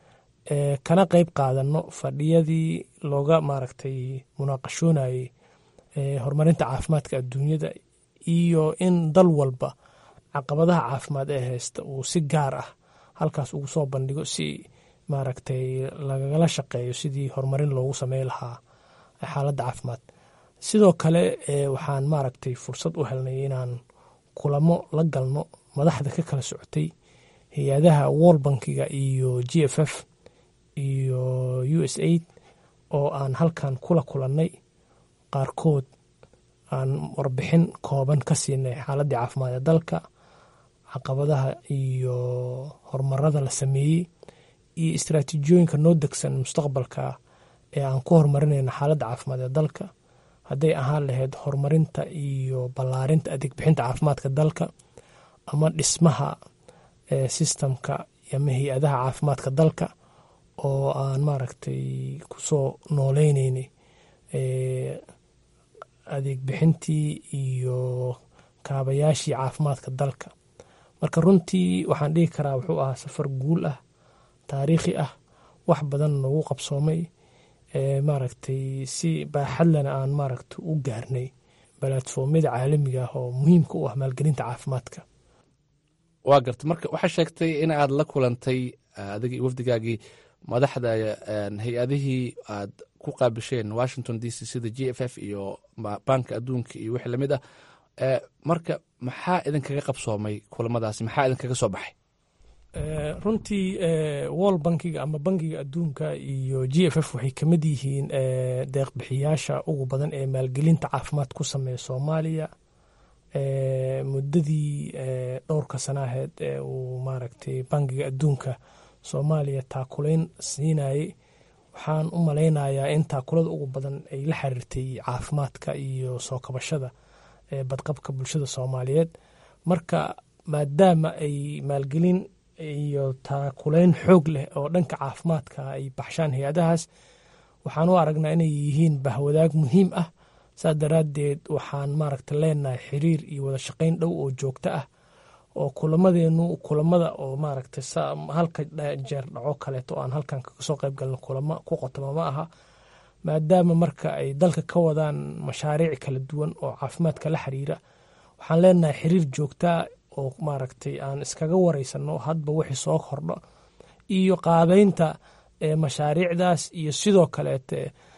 kana qayb qaadano fadhiyadii looga maaragtay munaaqashoonayey horumarinta caafimaadka adduunyada iyo in dal walba caqabadaha caafimaad ee haysta uu si gaar ah halkaas ugu soo bandhigo si maaragtay lagala shaqeeyo sidii horumarin loogu samey lahaa xaaladda caafimaad sidoo kale waxaan maaragtay fursad u helnay inaan kulamo la galno madaxda ka kala socotay hay-adaha wall bankiga iyo g f f iyo u s aid oo aan halkan kula kulannay qaarkood aan warbixin kooban ka siinay xaaladdii caafimaad ee dalka caqabadaha iyo horumarada la sameeyey iyo istraatiijiyooyinka noo degsan mustaqbalka ee aan ku horumarinayno xaaladda caafimaad ee dalka hadday ahaan lahayd horumarinta iyo ballaarinta adeeg bixinta caafimaadka dalka ama dhismaha sistamka ama hay-adaha caafimaadka dalka oo aan maaragtay kusoo nooleyneynay adeeg bixintii iyo kaabayaashii caafimaadka dalka marka runtii waxaan dhihi karaa wuxuu ahaa safar guul ah taariikhi ah wax badan noogu qabsoomay maaragtay si baaxadlana aan maaragta u gaarnay balatfoomyada caalamiga ah oo muhiimka u ah maalgelinta caafimaadka waa garta marka waxaa sheegtay in aad la kulantay adigii wafdigaagii madaxda hay-adihii aad ku qaabisheen washington d c sida g f f iyo banka adduunka iyo wixii lamid ah marka maxaa idinkaga qabsoomay kulamadaasi maxaa idinkaga soo baxay runtii wall bankiga ama bankiga adduunka iyo g f f waxay ka mid yihiin deeqbixiyaasha ugu badan ee maalgelinta caafimaad ku sameeya soomaaliya muddadii dhowrka sanaaheed ee uu maaragtay bankiga adduunka soomaaliya taakulayn siinayey waxaan u malaynayaa in taakulada ugu badan ay la xiriirtay caafimaadka iyo soo kabashada badqabka bulshada soomaaliyeed marka maadaama ay maalgelin iyo taakulayn xoog leh oo dhanka caafimaadka ay baxshaan hay-adahaas waxaan u aragnaa inay yihiin bahwadaag muhiim ah saas daraaddeed waxaan maaragta leenahay xiriir iyo wada shaqayn dhow oo joogto ah oo kulamadeenu kulamada oo maaragta halka jeer dhaco kaleeto aan halkan kaga soo qayb galno kulamo ku qotoma ma aha maadaama marka ay dalka ka wadaan mashaariic kala duwan oo caafimaadka la xiriira waxaan leenahay xiriir joogtaa oo maaragtay aan iskaga wareysano hadba wixii soo kordho iyo qaabeynta mashaariicdaas iyo sidoo kaleete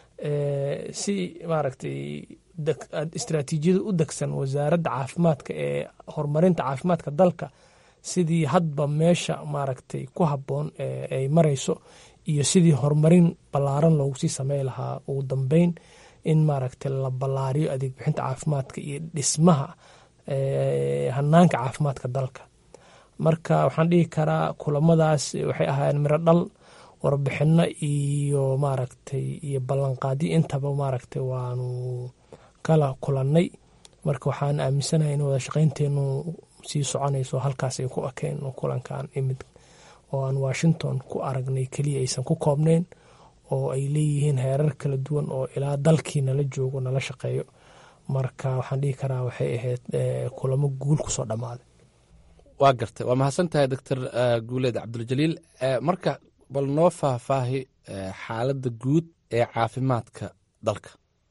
si maaragtay istraatiijiyada u degsan wasaaradda caafimaadka ee horumarinta caafimaadka dalka sidii hadba meesha maaragtay ku habboon ay marayso iyo sidii horumarin ballaaran loogu sii samey lahaa ugu dambeyn in maaragtay la ballaariyo adeeg bixinta caafimaadka iyo dhismaha hanaanka caafimaadka dalka marka waxaan dhihi karaa kulamadaas waxay ahaayeen miro dhal warbixino iyo maaragtay iyo ballanqaadyo intaba maaragtay waanu kala kulannay marka waxaan aaminsanahay in wada shaqaynteenu sii soconayso halkaas ay ku ekeen kulankan imid oo aan washington ku aragnay keliya aysan ku koobnayn oo ay leeyihiin heerar kala duwan oo ilaa dalkii nala joogo nala shaqeeyo marka waxaan dhihi karaa waxay ahayd kulamo guul kusoo dhammaaday waa gartay waa mahadsan tahay doctor guuleed cabduljaliil marka bal noo faahfaahi xaaladda guud ee caafimaadka dalka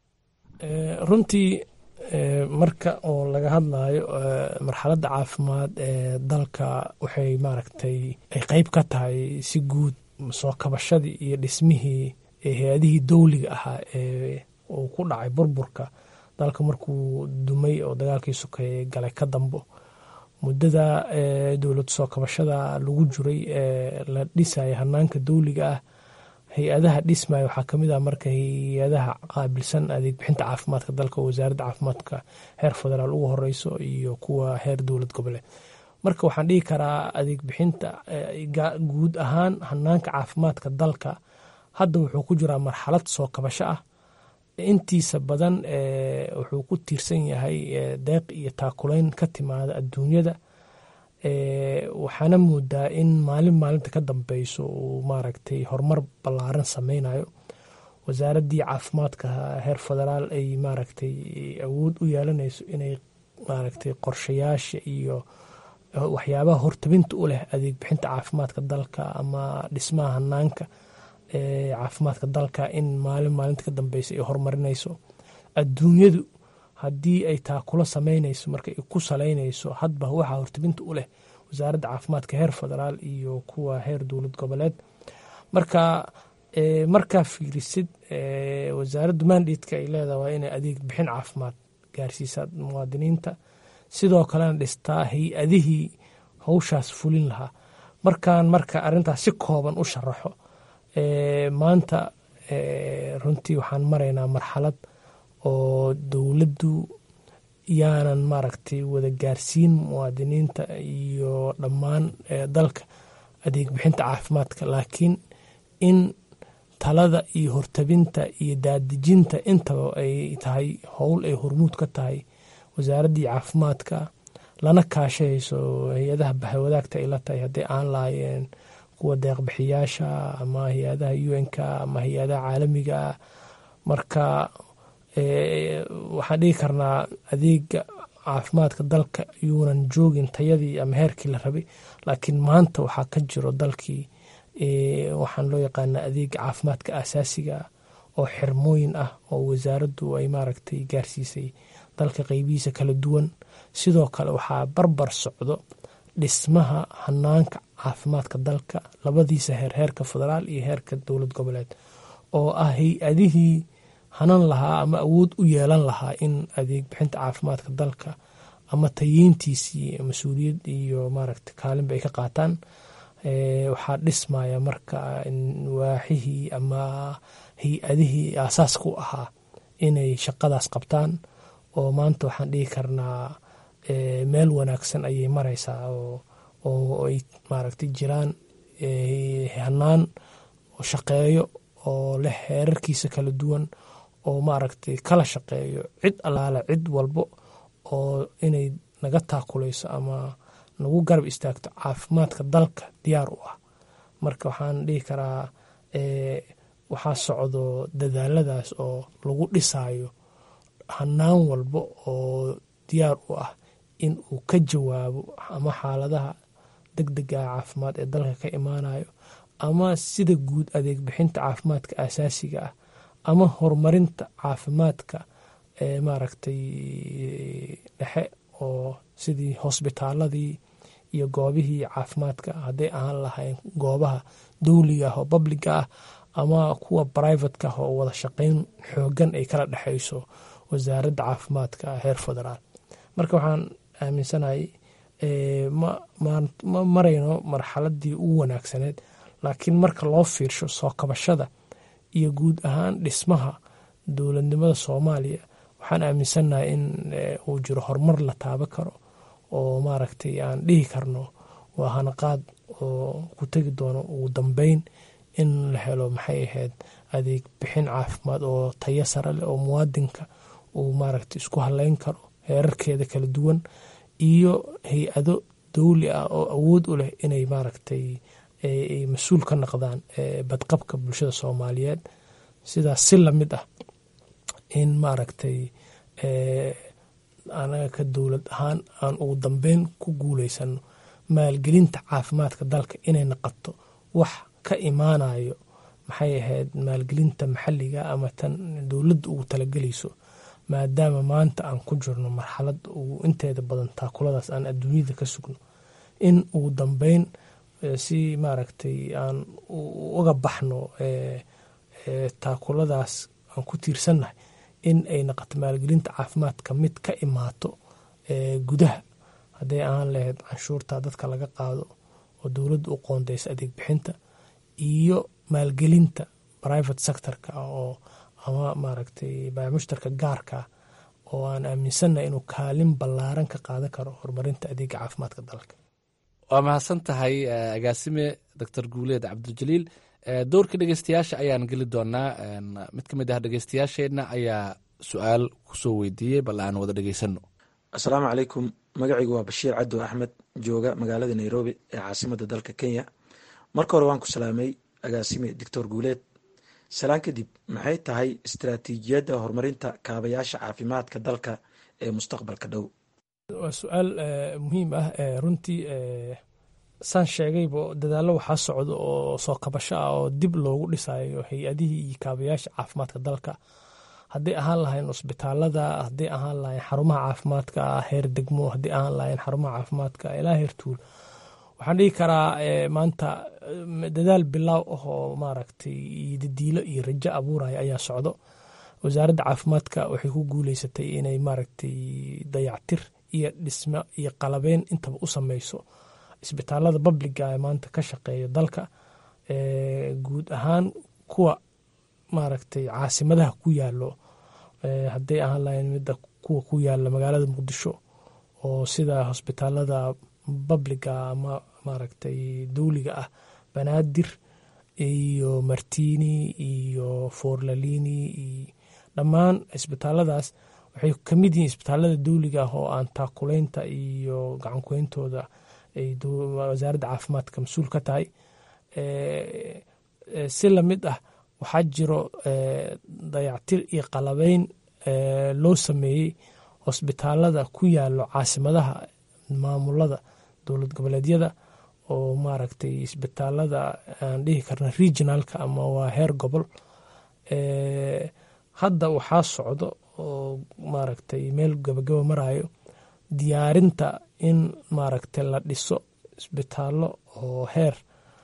runtii marka oo laga hadlayo marxaladda caafimaad ee dalka waxay maaragtay ay qeyb ka tahay si guud soo kabashadii iyo dhismihii hay-adihii dowliga ahaa ee uu ku dhacay burburka dalka markuu dumay oo dagaalkii sokeeye galay ka dambo muddada dowlad soo kabashada lagu jiray ee la dhisaya hanaanka dowliga ah hay-adaha dhismaya waxaa kamid ah marka hay-adaha qaabilsan adeeg bixinta caafimaadka dalka oo wasaaradda caafimaadka heer federaal ugu horeyso iyo kuwa heer dowlad goboleed marka waxaan dhihi karaa adeeg bixinta guud ahaan hanaanka caafimaadka dalka hadda wuxuu ku jiraa marxalad soo kabasho ah intiisa badan wuxuu ku tiirsan yahay deeq iyo taakulayn ka timaada adduunyada waxaana moodaa in maalin maalinta ka dambeyso uu maaragtay horumar ballaaran sameynayo wasaaraddii caafimaadka heer federaal ay maaragtay awood u yeelanayso inay maaragtay qorshayaasha iyo waxyaabaha hortabinta u leh adeeg bixinta caafimaadka dalka ama dhismaha hanaanka caafimaadka dalka in maalin maalinta ka dambeysa ay horumarinayso adduunyadu haddii ay taakula sameynayso marka ay ku saleynayso hadba waxaa hortabinta u leh wasaaradda caafimaadka heer federaal iyo kuwa heer dowlad goboleed marka markaa fiirisid wasaaraddu mandatka ay leedahay waa inay adeeg bixin caafimaad gaarsiisaa muwaadiniinta sidoo kalena dhistaa hay-adihii hawshaas fulin lahaa markaan marka arintaas si kooban u sharaxo maanta runtii waxaan maraynaa marxalad oo dowladdu yaanan maaragtay wada gaarsiin muwaadiniinta iyo dhammaan dalka adeeg bixinta caafimaadka laakiin in talada iyo hortabinta iyo daadejinta intaba ay tahay howl ay hormuud ka tahay wasaaraddii caafimaadka lana kaashahayso hay-adaha bahwadaagta ay la tahay hadday aan lahaayeen kuwa deeqbixiyaasha ama hay-adaha un-ka ama hay-adaha caalamiga ah marka waxaan dhihi karnaa adeega caafimaadka dalka yuunan joogin tayadii ama heerkii la rabay laakiin maanta waxaa ka jiro dalkii waxaan loo yaqaanaa adeega caafimaadka asaasiga oo xirmooyin ah oo wasaaraddu ay maaragtay gaarsiisay dalka qeybihiisa kala duwan sidoo kale waxaa barbar socdo dhismaha hanaanka caafimaadka dalka labadiisa heer heerka federaal iyo heerka dowlad goboleed oo ah hay-adihii hanan lahaa ama awood u yeelan lahaa in adeeg bixinta caafimaadka dalka ama tayeyntiisii mas-uuliyad iyo maaragta kaalinba ay ka qaataan waxaa dhismaya marka waaxihii ama hay-adihii aasaaska u ahaa inay shaqadaas qabtaan oo maanta waxaan dhihi karnaa meel wanaagsan ayay mareysaa oo ay maaragtay jiraan hanaan shaqeeyo oo leh heerarkiisa kala duwan oo maaragtay kala shaqeeyo cid allaale cid walbo oo inay naga taakuleyso ama nagu garab istaagto caafimaadka dalka diyaar u ah marka waxaan dhihi karaa waxaa socdo dadaaladaas oo lagu dhisayo hanaan walbo oo diyaar u ah in uu ka jawaabo ama xaaladaha deg dega caafimaad ee dalka ka imaanayo ama sida guud adeeg bixinta caafimaadka asaasiga ah ama horumarinta caafimaadka ee maaragtay dhexe oo sidii hosbitaaladii iyo goobihii caafimaadka hadday ahaan lahayn goobaha dowliga ah oo babliga ah ama kuwa brivatka ah oo wada shaqeyn xoogan ay kala dhexeyso wasaaradda caafimaadka heer federaal marka waxaan aaminsanahay ma marayno marxaladii ugu wanaagsaneed laakiin marka loo fiirsho soo kabashada iyo guud ahaan dhismaha dowladnimada soomaaliya waxaan aaminsannahay in uu jiro horumar la taaba karo oo maaragtay aan dhihi karno waa hanaqaad oo ku tegi doono ugu dambeyn in la helo maxay ahayd adeeg bixin caafimaad oo tayo sare leh oo muwaadinka uu maaragtay isku haleyn karo heerarkeeda kala duwan iyo hay-ado dowli ah oo awood u leh inay maaragtay mas-uul ka noqdaan badqabka bulshada soomaaliyeed sidaas si lamid ah in maaragtay anaga ka dowlad ahaan aan ugu dambeyn ku guuleysano maalgelinta caafimaadka dalka inay noqoto wax ka imaanayo maxay ahayd maalgelinta maxalliga ama tan dowladda ugu talagelayso maadaama maanta aan ku jirno marxalad ugu inteeda badan taakuladaas aan adduunyada ka sugno in ugu dambeyn si maaragtay aan uga baxno taakuladaas aan ku tiirsannahay in ay noqoto maalgelinta caafimaadka mid ka imaato gudaha hadday ahaan lahayd canshuurta dadka laga qaado oo dowladda u qoondeysa adeeg bixinta iyo maalgelinta private sectorka oo ama maaragtay baamushtarka gaarka oo aan aaminsannahay inuu kaalin ballaaran ka qaadan karo horumarinta adeega caafimaadka dalka waa mahadsan tahay agaasime doctor guuleed cabdijaliil dowrka dhegeystayaasha ayaan geli doonaa mid ka mid ah dhegeystayaasheenna ayaa su-aal kusoo weydiiyey bal aan wada dhegeysano asalaamu calaykum magacaygu waa bashiir cadow axmed jooga magaalada nairobi ee caasimada dalka kenya marka hore waan ku salaamay agaasime doctor guuleed salaan kadib maxay tahay istaraatiijiyadda horumarinta kaabayaasha caafimaadka dalka ee mustaqbalka dhow waa su-aal muhiim ah runtii saan sheegayba dadaallo waxaa socda oo soo kabasho ah oo dib loogu dhisayo hay-adihii iyo kaabayaasha caafimaadka dalka hadday ahaan lahayn cusbitaalada hadday ahaan lahayn xarumaha caafimaadka heer degmo hadday ahaan lahayn xarumaha caafimaadka ilaa heer tuul waxaan dhigi karaa maanta dadaal bilaaw ah oo maaragtay dadiilo iyo rajo abuuraya ayaa socdo wasaaradda caafimaadka waxay ku guuleysatay inay maaragtay dayactir iyo dhismo iyo qalabeyn intaba u sameyso isbitaalada babliga ee maanta ka shaqeeya dalka guud ahaan kuwa maaragtay caasimadaha ku yaalo hadday ahaan lahayn midda kuwa ku yaala magaalada muqdisho oo sida hosbitaalada babliga ama maaragtay dowliga ah banaadir iyo martini iyo forlalini iyo dhammaan isbitaaladaas waxay kamid yihiin isbitaalada dowliga ah oo aan taakulaynta iyo gacankuyntooda ay wasaaradda caafimaadka mas-uul ka tahay si lamid ah waxaa jiro dayactir iyo qalabeyn loo sameeyey hosbitaalada ku yaalo caasimadaha maamulada dowlad goboleedyada oo maaragtay isbitaalada aan dhihi karna regionalka ama waa heer gobol hadda waxaa socdo oo maaragtay meel gabagaba marayo diyaarinta in maaragtay la dhiso isbitaallo oo heer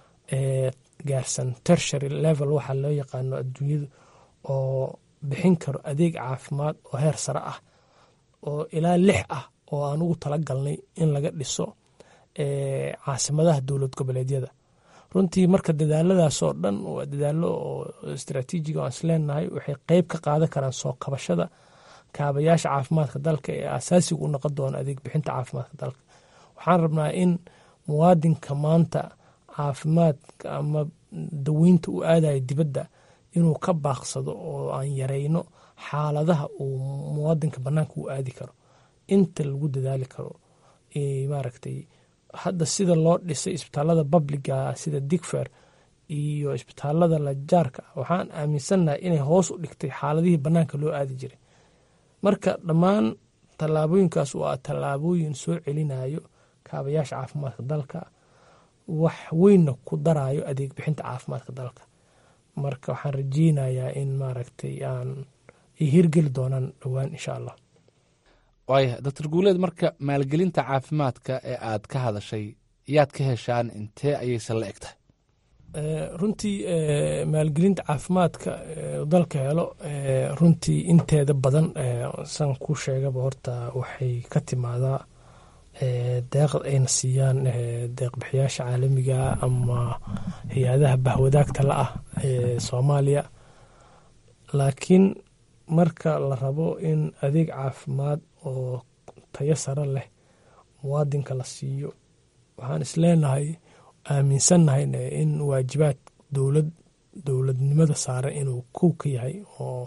gaarsan tershary level waxaa loo yaqaano adduunyadu oo bixin karo adeeg caafimaad oo heer sare ah oo ilaa lix ah oo aan ugu tala galnay in laga dhiso caasimadaha dowlad goboleedyada runtii marka dadaaladaas oo dhan waa dadaalo oo istraatiijiga aan isleenahay waxay qeyb ka qaadan karaan soo kabashada kaabayaasha caafimaadka dalka ee asaasiga u noqon doona adeeg bixinta caafimaadka dalka waxaan rabnaa in muwaadinka maanta caafimaadka ama daweynta u aadayo dibadda inuu ka baaqsado oo aan yareyno xaaladaha uu muwaadinka banaanka u aadi karo inta lagu dadaali karo maaragtay hadda sida loo dhisay isbitaalada babliga sida digfer iyo isbitaalada lajaarka waxaan aaminsannahay inay hoos u dhigtay xaaladihii banaanka loo aadi jiray marka dhammaan tallaabooyinkaas waa tallaabooyin soo celinayo kaabayaasha caafimaadka dalka wax weynna ku darayo adeeg bixinta caafimaadka dalka marka waxaan rajeynayaa in maaragtay aan ay hirgeli doonaan dhowaan insha allah waaya doctor guuleed marka maalgelinta caafimaadka ee aad ka hadashay yaad ka heshaan intee ayaysan la eg tahay runtii maalgelinta caafimaadka dalka helo runtii inteeda badan san ku sheegaba horta waxay ka timaadaa deeqda ayna siiyaan deeqbixiyaasha caalamiga ama hay-adaha bahwadaagta la ah ee soomaaliya laakiin marka la rabo in adeeg caafimaad oo tayo sare leh muwaadinka la siiyo waxaan isleenahay aaminsannahay in waajibaad dowlad dowladnimada saaran inuu kow ka yahay oo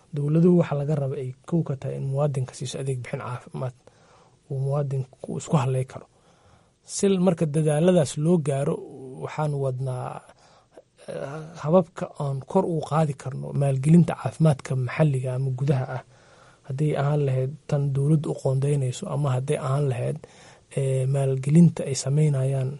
dowladuhu waxa laga raba ay kow ka tahay in muwaadinka siiso adeeg bixin caafimaad uu muwaadinku isku haley karo si marka dadaaladaas loo gaaro waxaan wadnaa hababka aan kor uu qaadi karno maalgelinta caafimaadka maxalliga ama gudaha ah hadday ahaan lahayd tan dowladdu u qoondeynayso ama hadday ahaan lahayd maalgelinta ay sameynayaan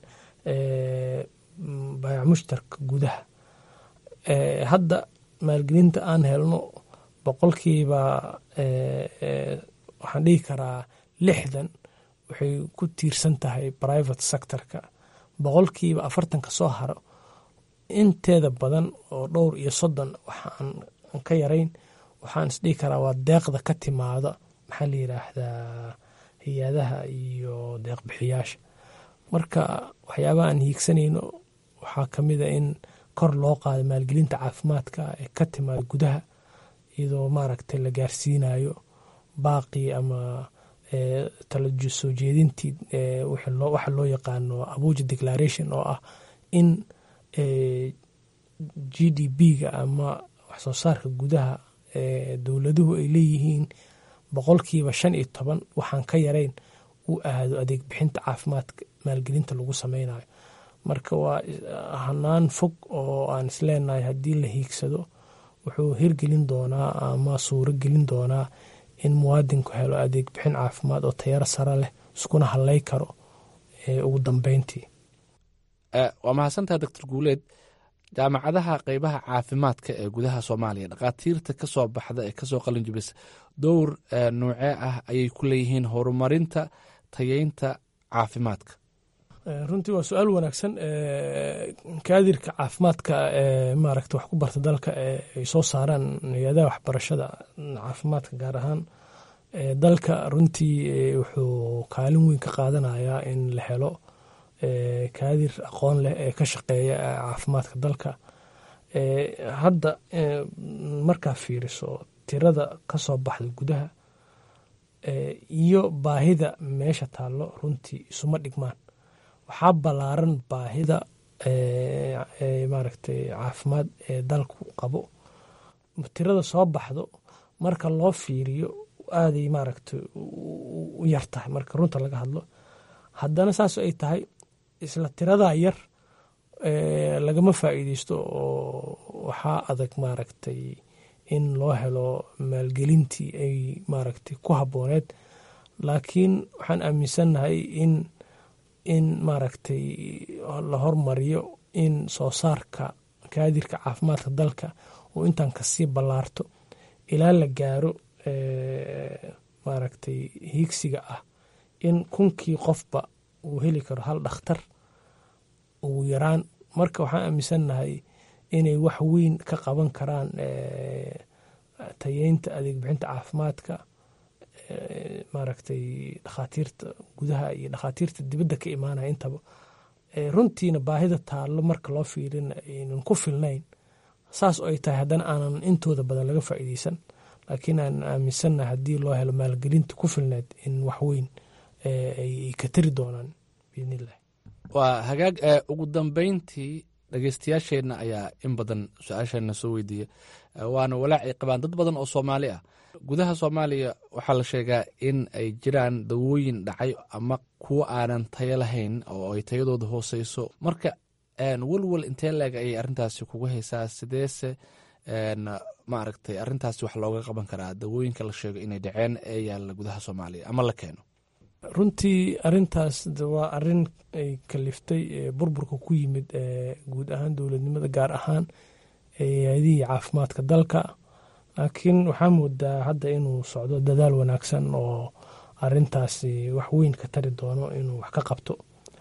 baayac mushtarka gudaha hadda maalgelinta aan helno boqolkiiba waxaan dhihi karaa lixdan waxay ku tiirsan tahay private sectorka boqolkiiba afartanka soo haro inteeda badan oo dhowr iyo soddon waxaan ka yarayn waxaan isdhihi karaa waa deeqda ka timaada maxaa la yiraahdaa hay-adaha iyo deeqbixiyaasha marka waxyaabaha aan hiigsanayno waxaa ka mid a in kor loo qaado maalgelinta caafimaadka ee ka timaada gudaha iyadoo maaragtay la gaarsiinayo baaqii ama tala soo jeedintii waxa loo yaqaano abuja declaration oo ah in g d b-ga ama waxsoo saarka gudaha dowladuhu ay leeyihiin boqolkiiba shan iyo toban waxaan ka yarayn u aado adeeg bixinta caafimaadka maalgelinta lagu sameynayo marka waa hanaan fog oo aan isleenahay haddii la hiigsado wuxuu hirgelin doonaa ama suuro gelin doonaa in muwaadinku helo adeeg bixin caafimaad oo tayaro sare leh iskuna haley karo ugu dambeyntii waa mahadsantaha doctor guuleed jaamacadaha qeybaha caafimaadka ee gudaha soomaaliya dhakhaatiirta ka soo baxda ee kasoo qalin jibisa dowr noocee ah ayay ku leeyihiin horumarinta tayeynta caafimaadka runtii waa su-aal wanaagsan kaadirka caafimaadka ee maaragta wax ku barta dalka ee ay soo saaraan hay-adaha waxbarashada caafimaadka gaar ahaan dalka runtii wuxuu kaalin weyn ka qaadanayaa in la helo kaadir aqoon leh ee ka shaqeeya caafimaadka dalka hadda markaa fiiriso tirada ka soo baxda gudaha iyo baahida meesha taallo runtii isuma dhigmaan waxaa ballaaran baahida maaragtay caafimaad ee dalku qabo tirada soo baxdo marka loo fiiriyo aaday maaragtay u yar tahay marka runta laga hadlo haddana saas ay tahay isla tiradaa yar lagama faa'iideysto oo waxaa adag maaragtay in loo helo maalgelintii ay maaragtay ku habbooneed laakiin waxaan aaminsannahay in in maaragtay la hormariyo in soo saarka kaadirka caafimaadka dalka uu intaan kasii ballaarto ilaa la gaaro maaragtay hiigsiga ah in kunkii qofba uu heli karo hal dhakhtar ugu yaraan marka waxaan aaminsannahay inay wax weyn ka qaban karaan tayeynta adeeg bixinta caafimaadka maaragtay dhakhaatiirta gudaha iyo dhakhaatiirta dibadda ka imaanaya intaba runtiina baahida taallo marka loo fiirina aynan ku filnayn saas oo ay tahay haddana aanan intooda badan laga faa'iideysan laakiin aan aaminsannahay haddii loo helo maalgelinta ku filneed in wax weyn ay ka tari doonaan biidnillahi waa hagaag ugu dambeyntii dhegeystayaasheenna ayaa in badan su-aasheenna soo weydiiya waana walaac ay qabaan dad badan oo soomaali ah gudaha soomaaliya waxaa la sheegaa in ay jiraan dawooyin dhacay ama kuwo aanan tayo lahayn oo ay tayadooda hooseyso marka welwel intee leeg ayay arrintaasi kugu haysaa sideese maaragtay arrintaasi wax looga qaban karaa dawooyinka la sheego inay dhaceen ee yaalla gudaha soomaaliya ama la keeno runtii arintaas waa arin ay kaliftay burburka ku yimid guud ahaan dowladnimada gaar ahaan hay-adihii caafimaadka dalka laakiin waxaa moodaa hadda inuu socdo dadaal wanaagsan oo arintaasi wax weyn ka tari doono inuu wax ka qabto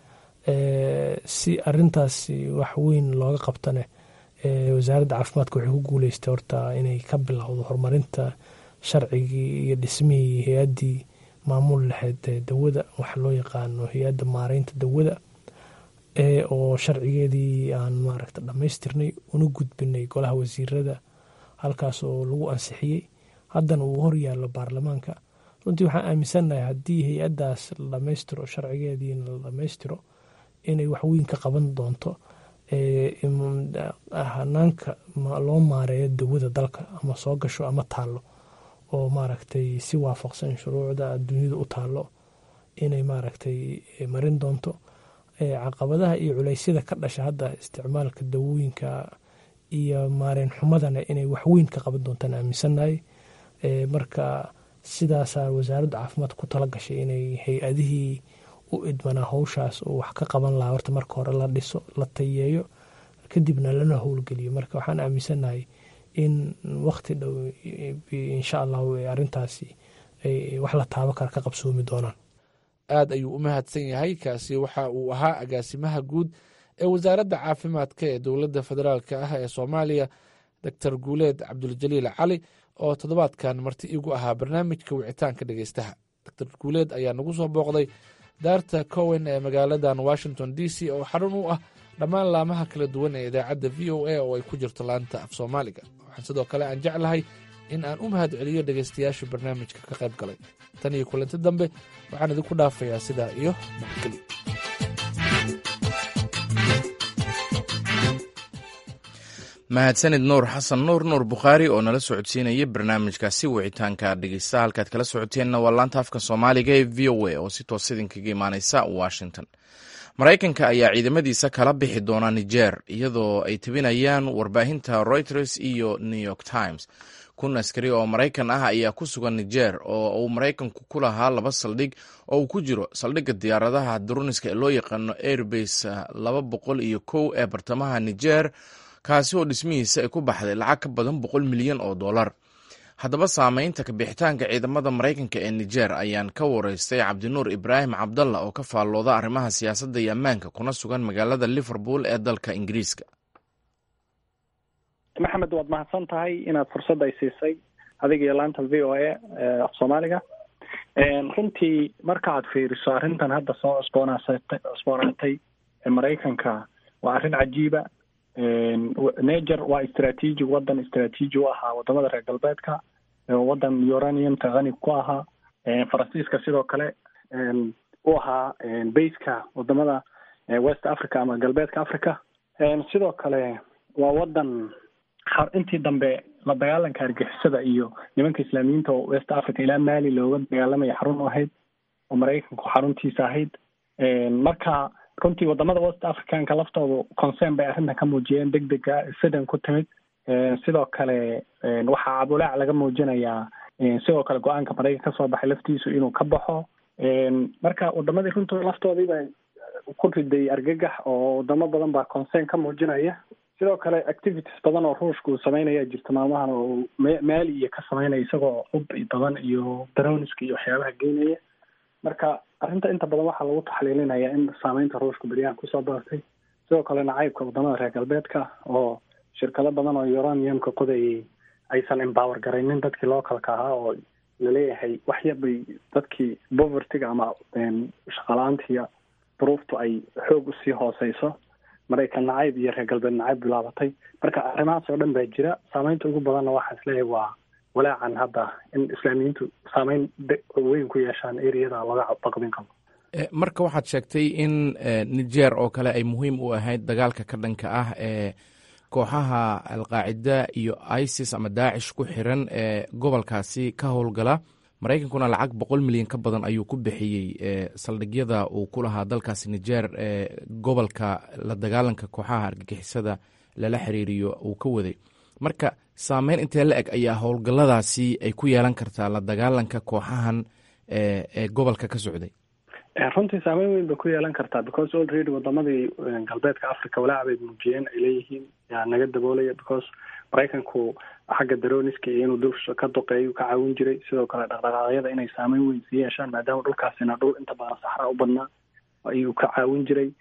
si arintaasi wax weyn looga qabtone wasaaradda caafimaadka waxay ku guuleystay horta inay ka bilowdo horumarinta sharcigii iyo dhismihii hay-addii maamul lahayd dawada waxa loo yaqaano hay-adda maareynta dawada oo sharcigeedii aan maaragta dhammaystirnay una gudbinay golaha wasiirada halkaas oo lagu ansixiyey haddana uu horyaallo baarlamaanka runtii waxaan aaminsannahay haddii hay-addaas la dhammaystiro sharcigeediina la dhammaystiro inay wax weyn ka qaban doonto hanaanka loo maareeyo dawada dalka ama soo gasho ama taalo oo maaragtay si waafaqsan shuruucda dunida u taalo inay maaragtay marin doonto caqabadaha iyo culeysyada ka dhasha hadda isticmaalka dawooyinka iyo maareen xumadana inay waxweyn ka qaban doontaan aaminsannahay marka sidaasaa wasaaradda caafimaadka ku tala gashay inay hay-adihii u idmanaa howshaas oo wax ka qaban lahaa horta marka hore la dhiso la tayeeyo kadibna lana howlgeliyo marka waxaan aaminsannahay in waqti dhow insha allahu arrintaasi wax la taabo kara ka qabsoomi doonaan aad ayuu u mahadsan yahay kaasi waxa uu ahaa agaasimaha guud ee wasaaradda caafimaadka ee dowladda federaalk ah ee soomaaliya doctor guuleed cabduljaliil cali oo toddobaadkan marti igu ahaa barnaamijka wicitaanka dhegeystaha doctor guuleed ayaa nagu soo booqday daarta cowen ee magaaladan washington d c oo xarun u ah dhammaan laamaha kala duwan ee idaacadda v o a oo ay ku jirto laanta af soomaaliga waxaan sidoo kale aan jeclahay in aan u mahad celiyo dhegaystayaasha barnaamijka ka qayb galay tan iyo kulanti dambe waxaan idinku dhaafayaa sidaa iyo nabadgelyo mahadsanid nuur xasan nuur nuur bukhaari oo nala socodsiinaya barnaamijkaasi wicitaanka dhegeysta halkaad kala socoteenna waa laanta afka soomaaliga ee v o a oo si toos idinkaga imaaneysa washington maraykanka ayaa ciidamadiisa kala bixi doona niger iyadoo ay tebinayaan warbaahinta reuters iyo new york times kun askari oo maraykan ah ayaa ku sugan niger oo uu maraykanku ku lahaa laba saldhig oo uu ku jiro saldhigga diyaaradaha duruniska ee loo yaqaano airbase laba boqol iyo kow ee bartamaha niger kaasi oo dhismihiisa ay ku baxday lacag ka badan boqol milyan oo dollar haddaba saameynta kabixitaanka ciidamada maraykanka ee niger ayaan ka wareystay cabdinuur ibraahim cabdalla oo ka faallooda arrimaha siyaasadda iyo ammaanka kuna sugan magaalada liverpool ee dalka ingiriiska maxamed waad mahadsan tahay inaad fursad ay siisay adiga iyo laanta v o a af soomaaliga runtii marka aad fiiriso arrintan hadda soo cusboonaasatay cusboonaatay ee maraykanka waa arrin cajiiba niger waa istraatiiji wadan istraatiiji u ahaa wadamada reer galbeedka wadan uraniumka hani ku ahaa faransiiska sidoo kale u ahaa baska wadamada west africa ama galbeedka africa sidoo kale waa wadan intii dambe la dagaalanka argixisada iyo nimanka islaamiyiinta oo west africa ilaa mali looga dagaalamaya xarun u ahayd oo maraykanku xaruntiisa ahayd marka runtii wadamada west africanka laftoodu concern bay arrintan ka muujiyeen deg dega sidan ku timid sidoo kale waxaa cabulaac laga muujinayaa sidoo kale go-aanka maraykan kasoo baxay laftiisu inuu ka baxo marka wadamadii runtood laftoodii ba ku riday argagax oo wadamo badan baa concern ka muujinaya sidoo kale activities badan oo ruushka uu sameynaya jirta maalmahan oo maali iyo ka sameynaya isagoo hub badan iyo daroniska iyo waxyaabaha geynaya marka arrinta inta badan waxaa lagu taxliilinaya in saameynta ruushka beryahan kusoo badatay sidoo kale nacaybka wadamada reer galbeedka oo shirkado badan oo uraniumka qodayay aysan empower garaynin dadkii localka ahaa oo laleeyahay wax yar bay dadkii povertyga ama shaqala-aantiiya duruuftu ay xoog usii hooseyso maraykan nacayb iyo reer galbeed nacayb bilaabatay marka arrimahaas oo dhan baa jira saameynta ugu badanna waxaa isleeyahay waa walaacan hadda in islaamiyiintu saameyn weyn ku yeeshaan ereyada laga baqdin qabo marka waxaad sheegtay in niger oo kale ay muhiim u ahayd dagaalka ka dhanka ah ee kooxaha alqaacida iyo isis ama daacish ku xiran ee gobolkaasi ka howlgala maraykankuna lacag boqol milyan ka badan ayuu ku bixiyey saldhigyada uu ku lahaa dalkaasi niger ee gobolka la dagaalanka kooxaha argagixisada lala xiriiriyo uu ka waday marka saameyn intee la eg ayaa howlgalladaasi ay ku yeelan kartaa la dagaalanka kooxahan ee gobolka ka socday runtii saameyn weyn bay ku yeelan kartaa because already wadamadii galbeedka africa walaac bay muujiyeen ay leeyihiin yaa naga daboolaya because maraykanku xagga daroniska iyo inuu dulsha ka duqeeyo ka caawin jiray sidoo kale dhaqdhaqaaqyada inay saameyn weyn sii yeeshaan maadaama dhulkaasina dhul inta badan saxraa u badnaa ayuu ka caawin jiray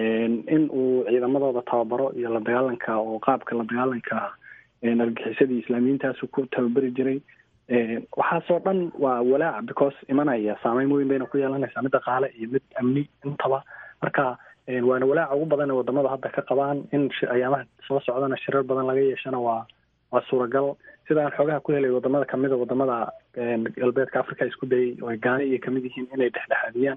in uu ciidamadooda tababaro iyo la dagaalanka oo qaabka la dagaalanka argixisadii islaamiyiintaasu ku tababari jiray waxaasoo dhan waa walaac because imanaya saameyn weyn bayna ku yeelanaysaa mid dhaqaale iyo mid amni intaba marka waana walaaca ugu badan ee wadamada hadda ka qabaan in ayaamaha soo socdana shirar badan laga yeeshana waa waa suuragal sidaan xoogaha ku helay wadamada kamida wadamada galbeedka africa isku dayay oo gaani iyo kamid yihiin inay dhexdhexaadiyaan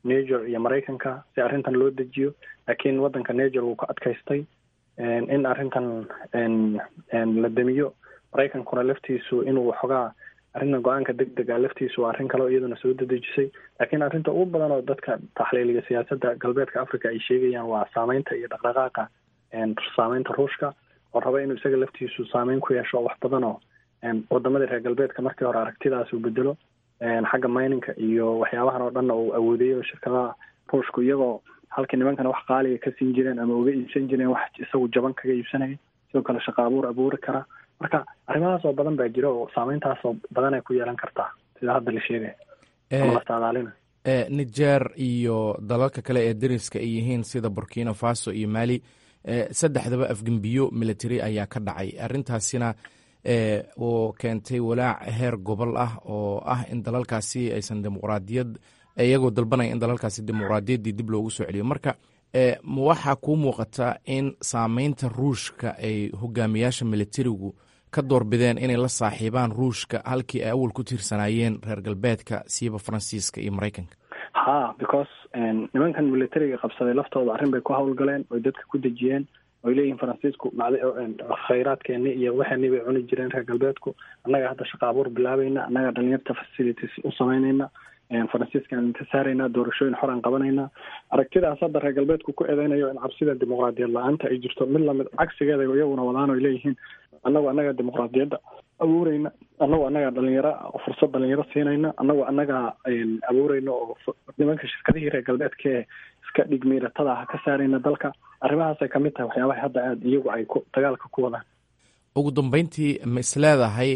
niger iyo maraykanka si arrintan loo dejiyo laakiin waddanka niger wuu ka adkaystay in arrintan la demiyo maraykankuna laftiisu inuu xogaa arrintan go-aanka deg dega laftiisu waa arrin kale oo iyaduna soo dedejisay laakiin arrinta ugu badan oo dadka taxliiliga siyaasadda galbeedka africa ay sheegayaan waa saameynta iyo dhaqdhaqaaqa saameynta ruushka oo raba inuu isaga laftiisu saameyn ku yeesho wax badan oo wadamadii reer galbeedka markii hore aragtidaas uu bedelo xagga mininka iyo waxyaabahan oo dhanna uu awoodeeyo shirkadaha ruushku iyagoo halkii nimankana wax qaaliga ka siin jireen ama uga iibsan jireen wax isagu jaban kaga iibsanaya sidoo kale shaqo abuur abuuri kara marka arrimahaas oo badan baa jira oo saameyntaas oo badan ay ku yeelan kartaa sida hadda la sheegaya ama la saadaalina niger iyo dalalka kale ee dariska ay yihiin sida burkina faso iyo mali saddexdaba afgembiyo military ayaa ka dhacay arrintaasina oo keentay walaac heer gobol ah oo ah in dalalkaasi aysan dimuqraadiyad iyagoo dalbanaya in dalalkaasi dimuqraadiyaddii dib loogu soo celiyo marka waxaa kuu muuqata in saameynta ruushka ay hogaamiyaasha militarigu ka doorbideen inay la saaxiibaan ruushka halkii ay awal ku tiirsanaayeen reer galbeedka siiba faransiiska iyo maraykanka ha because nimankan militariga qabsaday laftooda arrin bay ku howlgaleen oy dadka ku dejiyeen oy leeyihiin faransiisku khayraadkeeni iyo waxeeni bay cuni jireen reer galbeedku annaga hadda shaqa abuur bilaabayna annaga dhalinyarta facilities u samaynayna faransiiskaan inta saaraynaa doorashooyin xor aan qabanayna aragtidaas hadda reer galbeedku ku eedeynayo in cabsida dimuqraadiyad la-aanta ay jirto mid lamid cagsigeeda iyaguna wadaan oy leeyihiin annagu annaga dimuqraadiyadda abuureyna annagu annaga dhalinyaro fursad dhalinyaro siinayna annagu annaga abuureyna oo nimanka shirkadihii reer galbeedkae iska dhigmiiratada ah ka saarayna dalka arrimahaasay kamid tahay waxyaabaha hadda aada iyagu ay ku dagaalka ku wadaan ugu dambeyntii ma isleedahay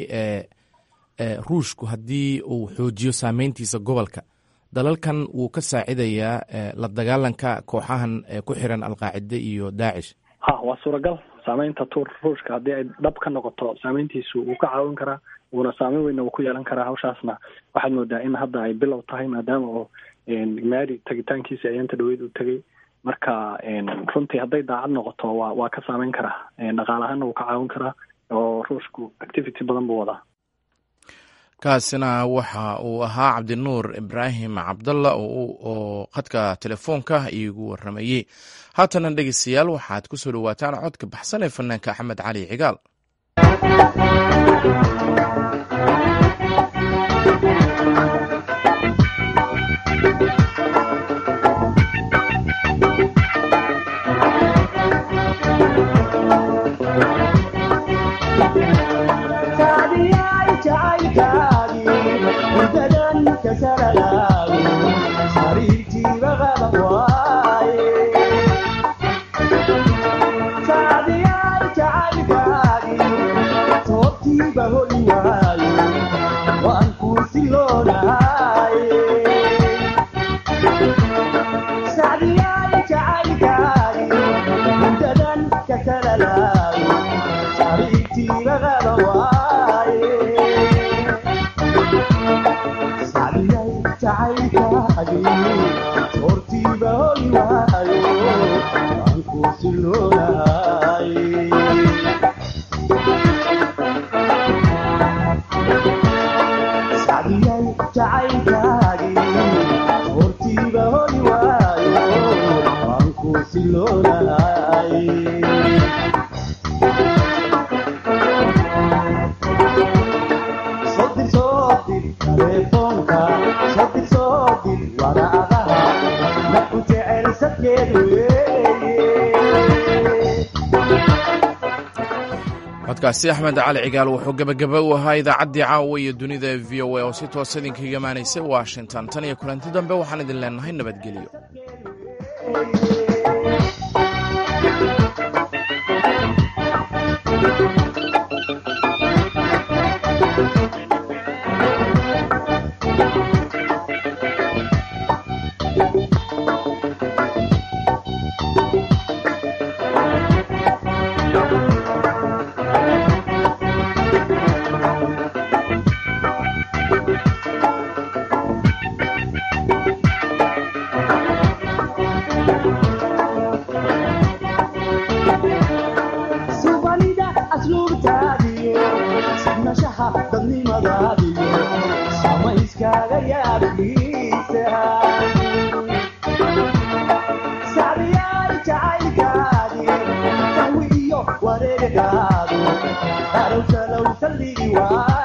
ruushku haddii uu xoojiyo saameyntiisa gobolka dalalkan wuu ka saacidayaa la dagaalanka kooxahan ku xiran alqaacide iyo daacish ha waa suuragal saameynta tur ruushka haddii ay dhab ka noqoto saameyntiisu wuu ka caawin karaa wuuna saameyn weynna wuu ku yeelan karaa hawshaasna waxaad moodaa in hadda ay bilow tahay maadaama oo maadi tagitaankiisi ayaanta dhaweyd uu tegay marka runtii hadday daacad noqoto waa waa ka saameyn karaa dhaqaale ahaanna wuu ka caawin karaa oo ruushku activity badan buu wadaa kaasina waxa uu ahaa cabdinuur ibraahim cabdalla oo khadka telefoonka iigu waramayey haatana dhegeystayaal waxaad ku soo dhowaataan codka baxsan ee fanaanka axmed cali cigaal codkaasi axmed cali cigaal wuxuu gebagaba u ahaa idaacaddii caawa iyo dunida v o a oo si toosa idinkaga imaanaysay washington tan iyo kulanti dambe waxaan idin leenahay nabadgelyo dadnimadaadiyo samayskaaga yaabkiisa أرسلوا سلي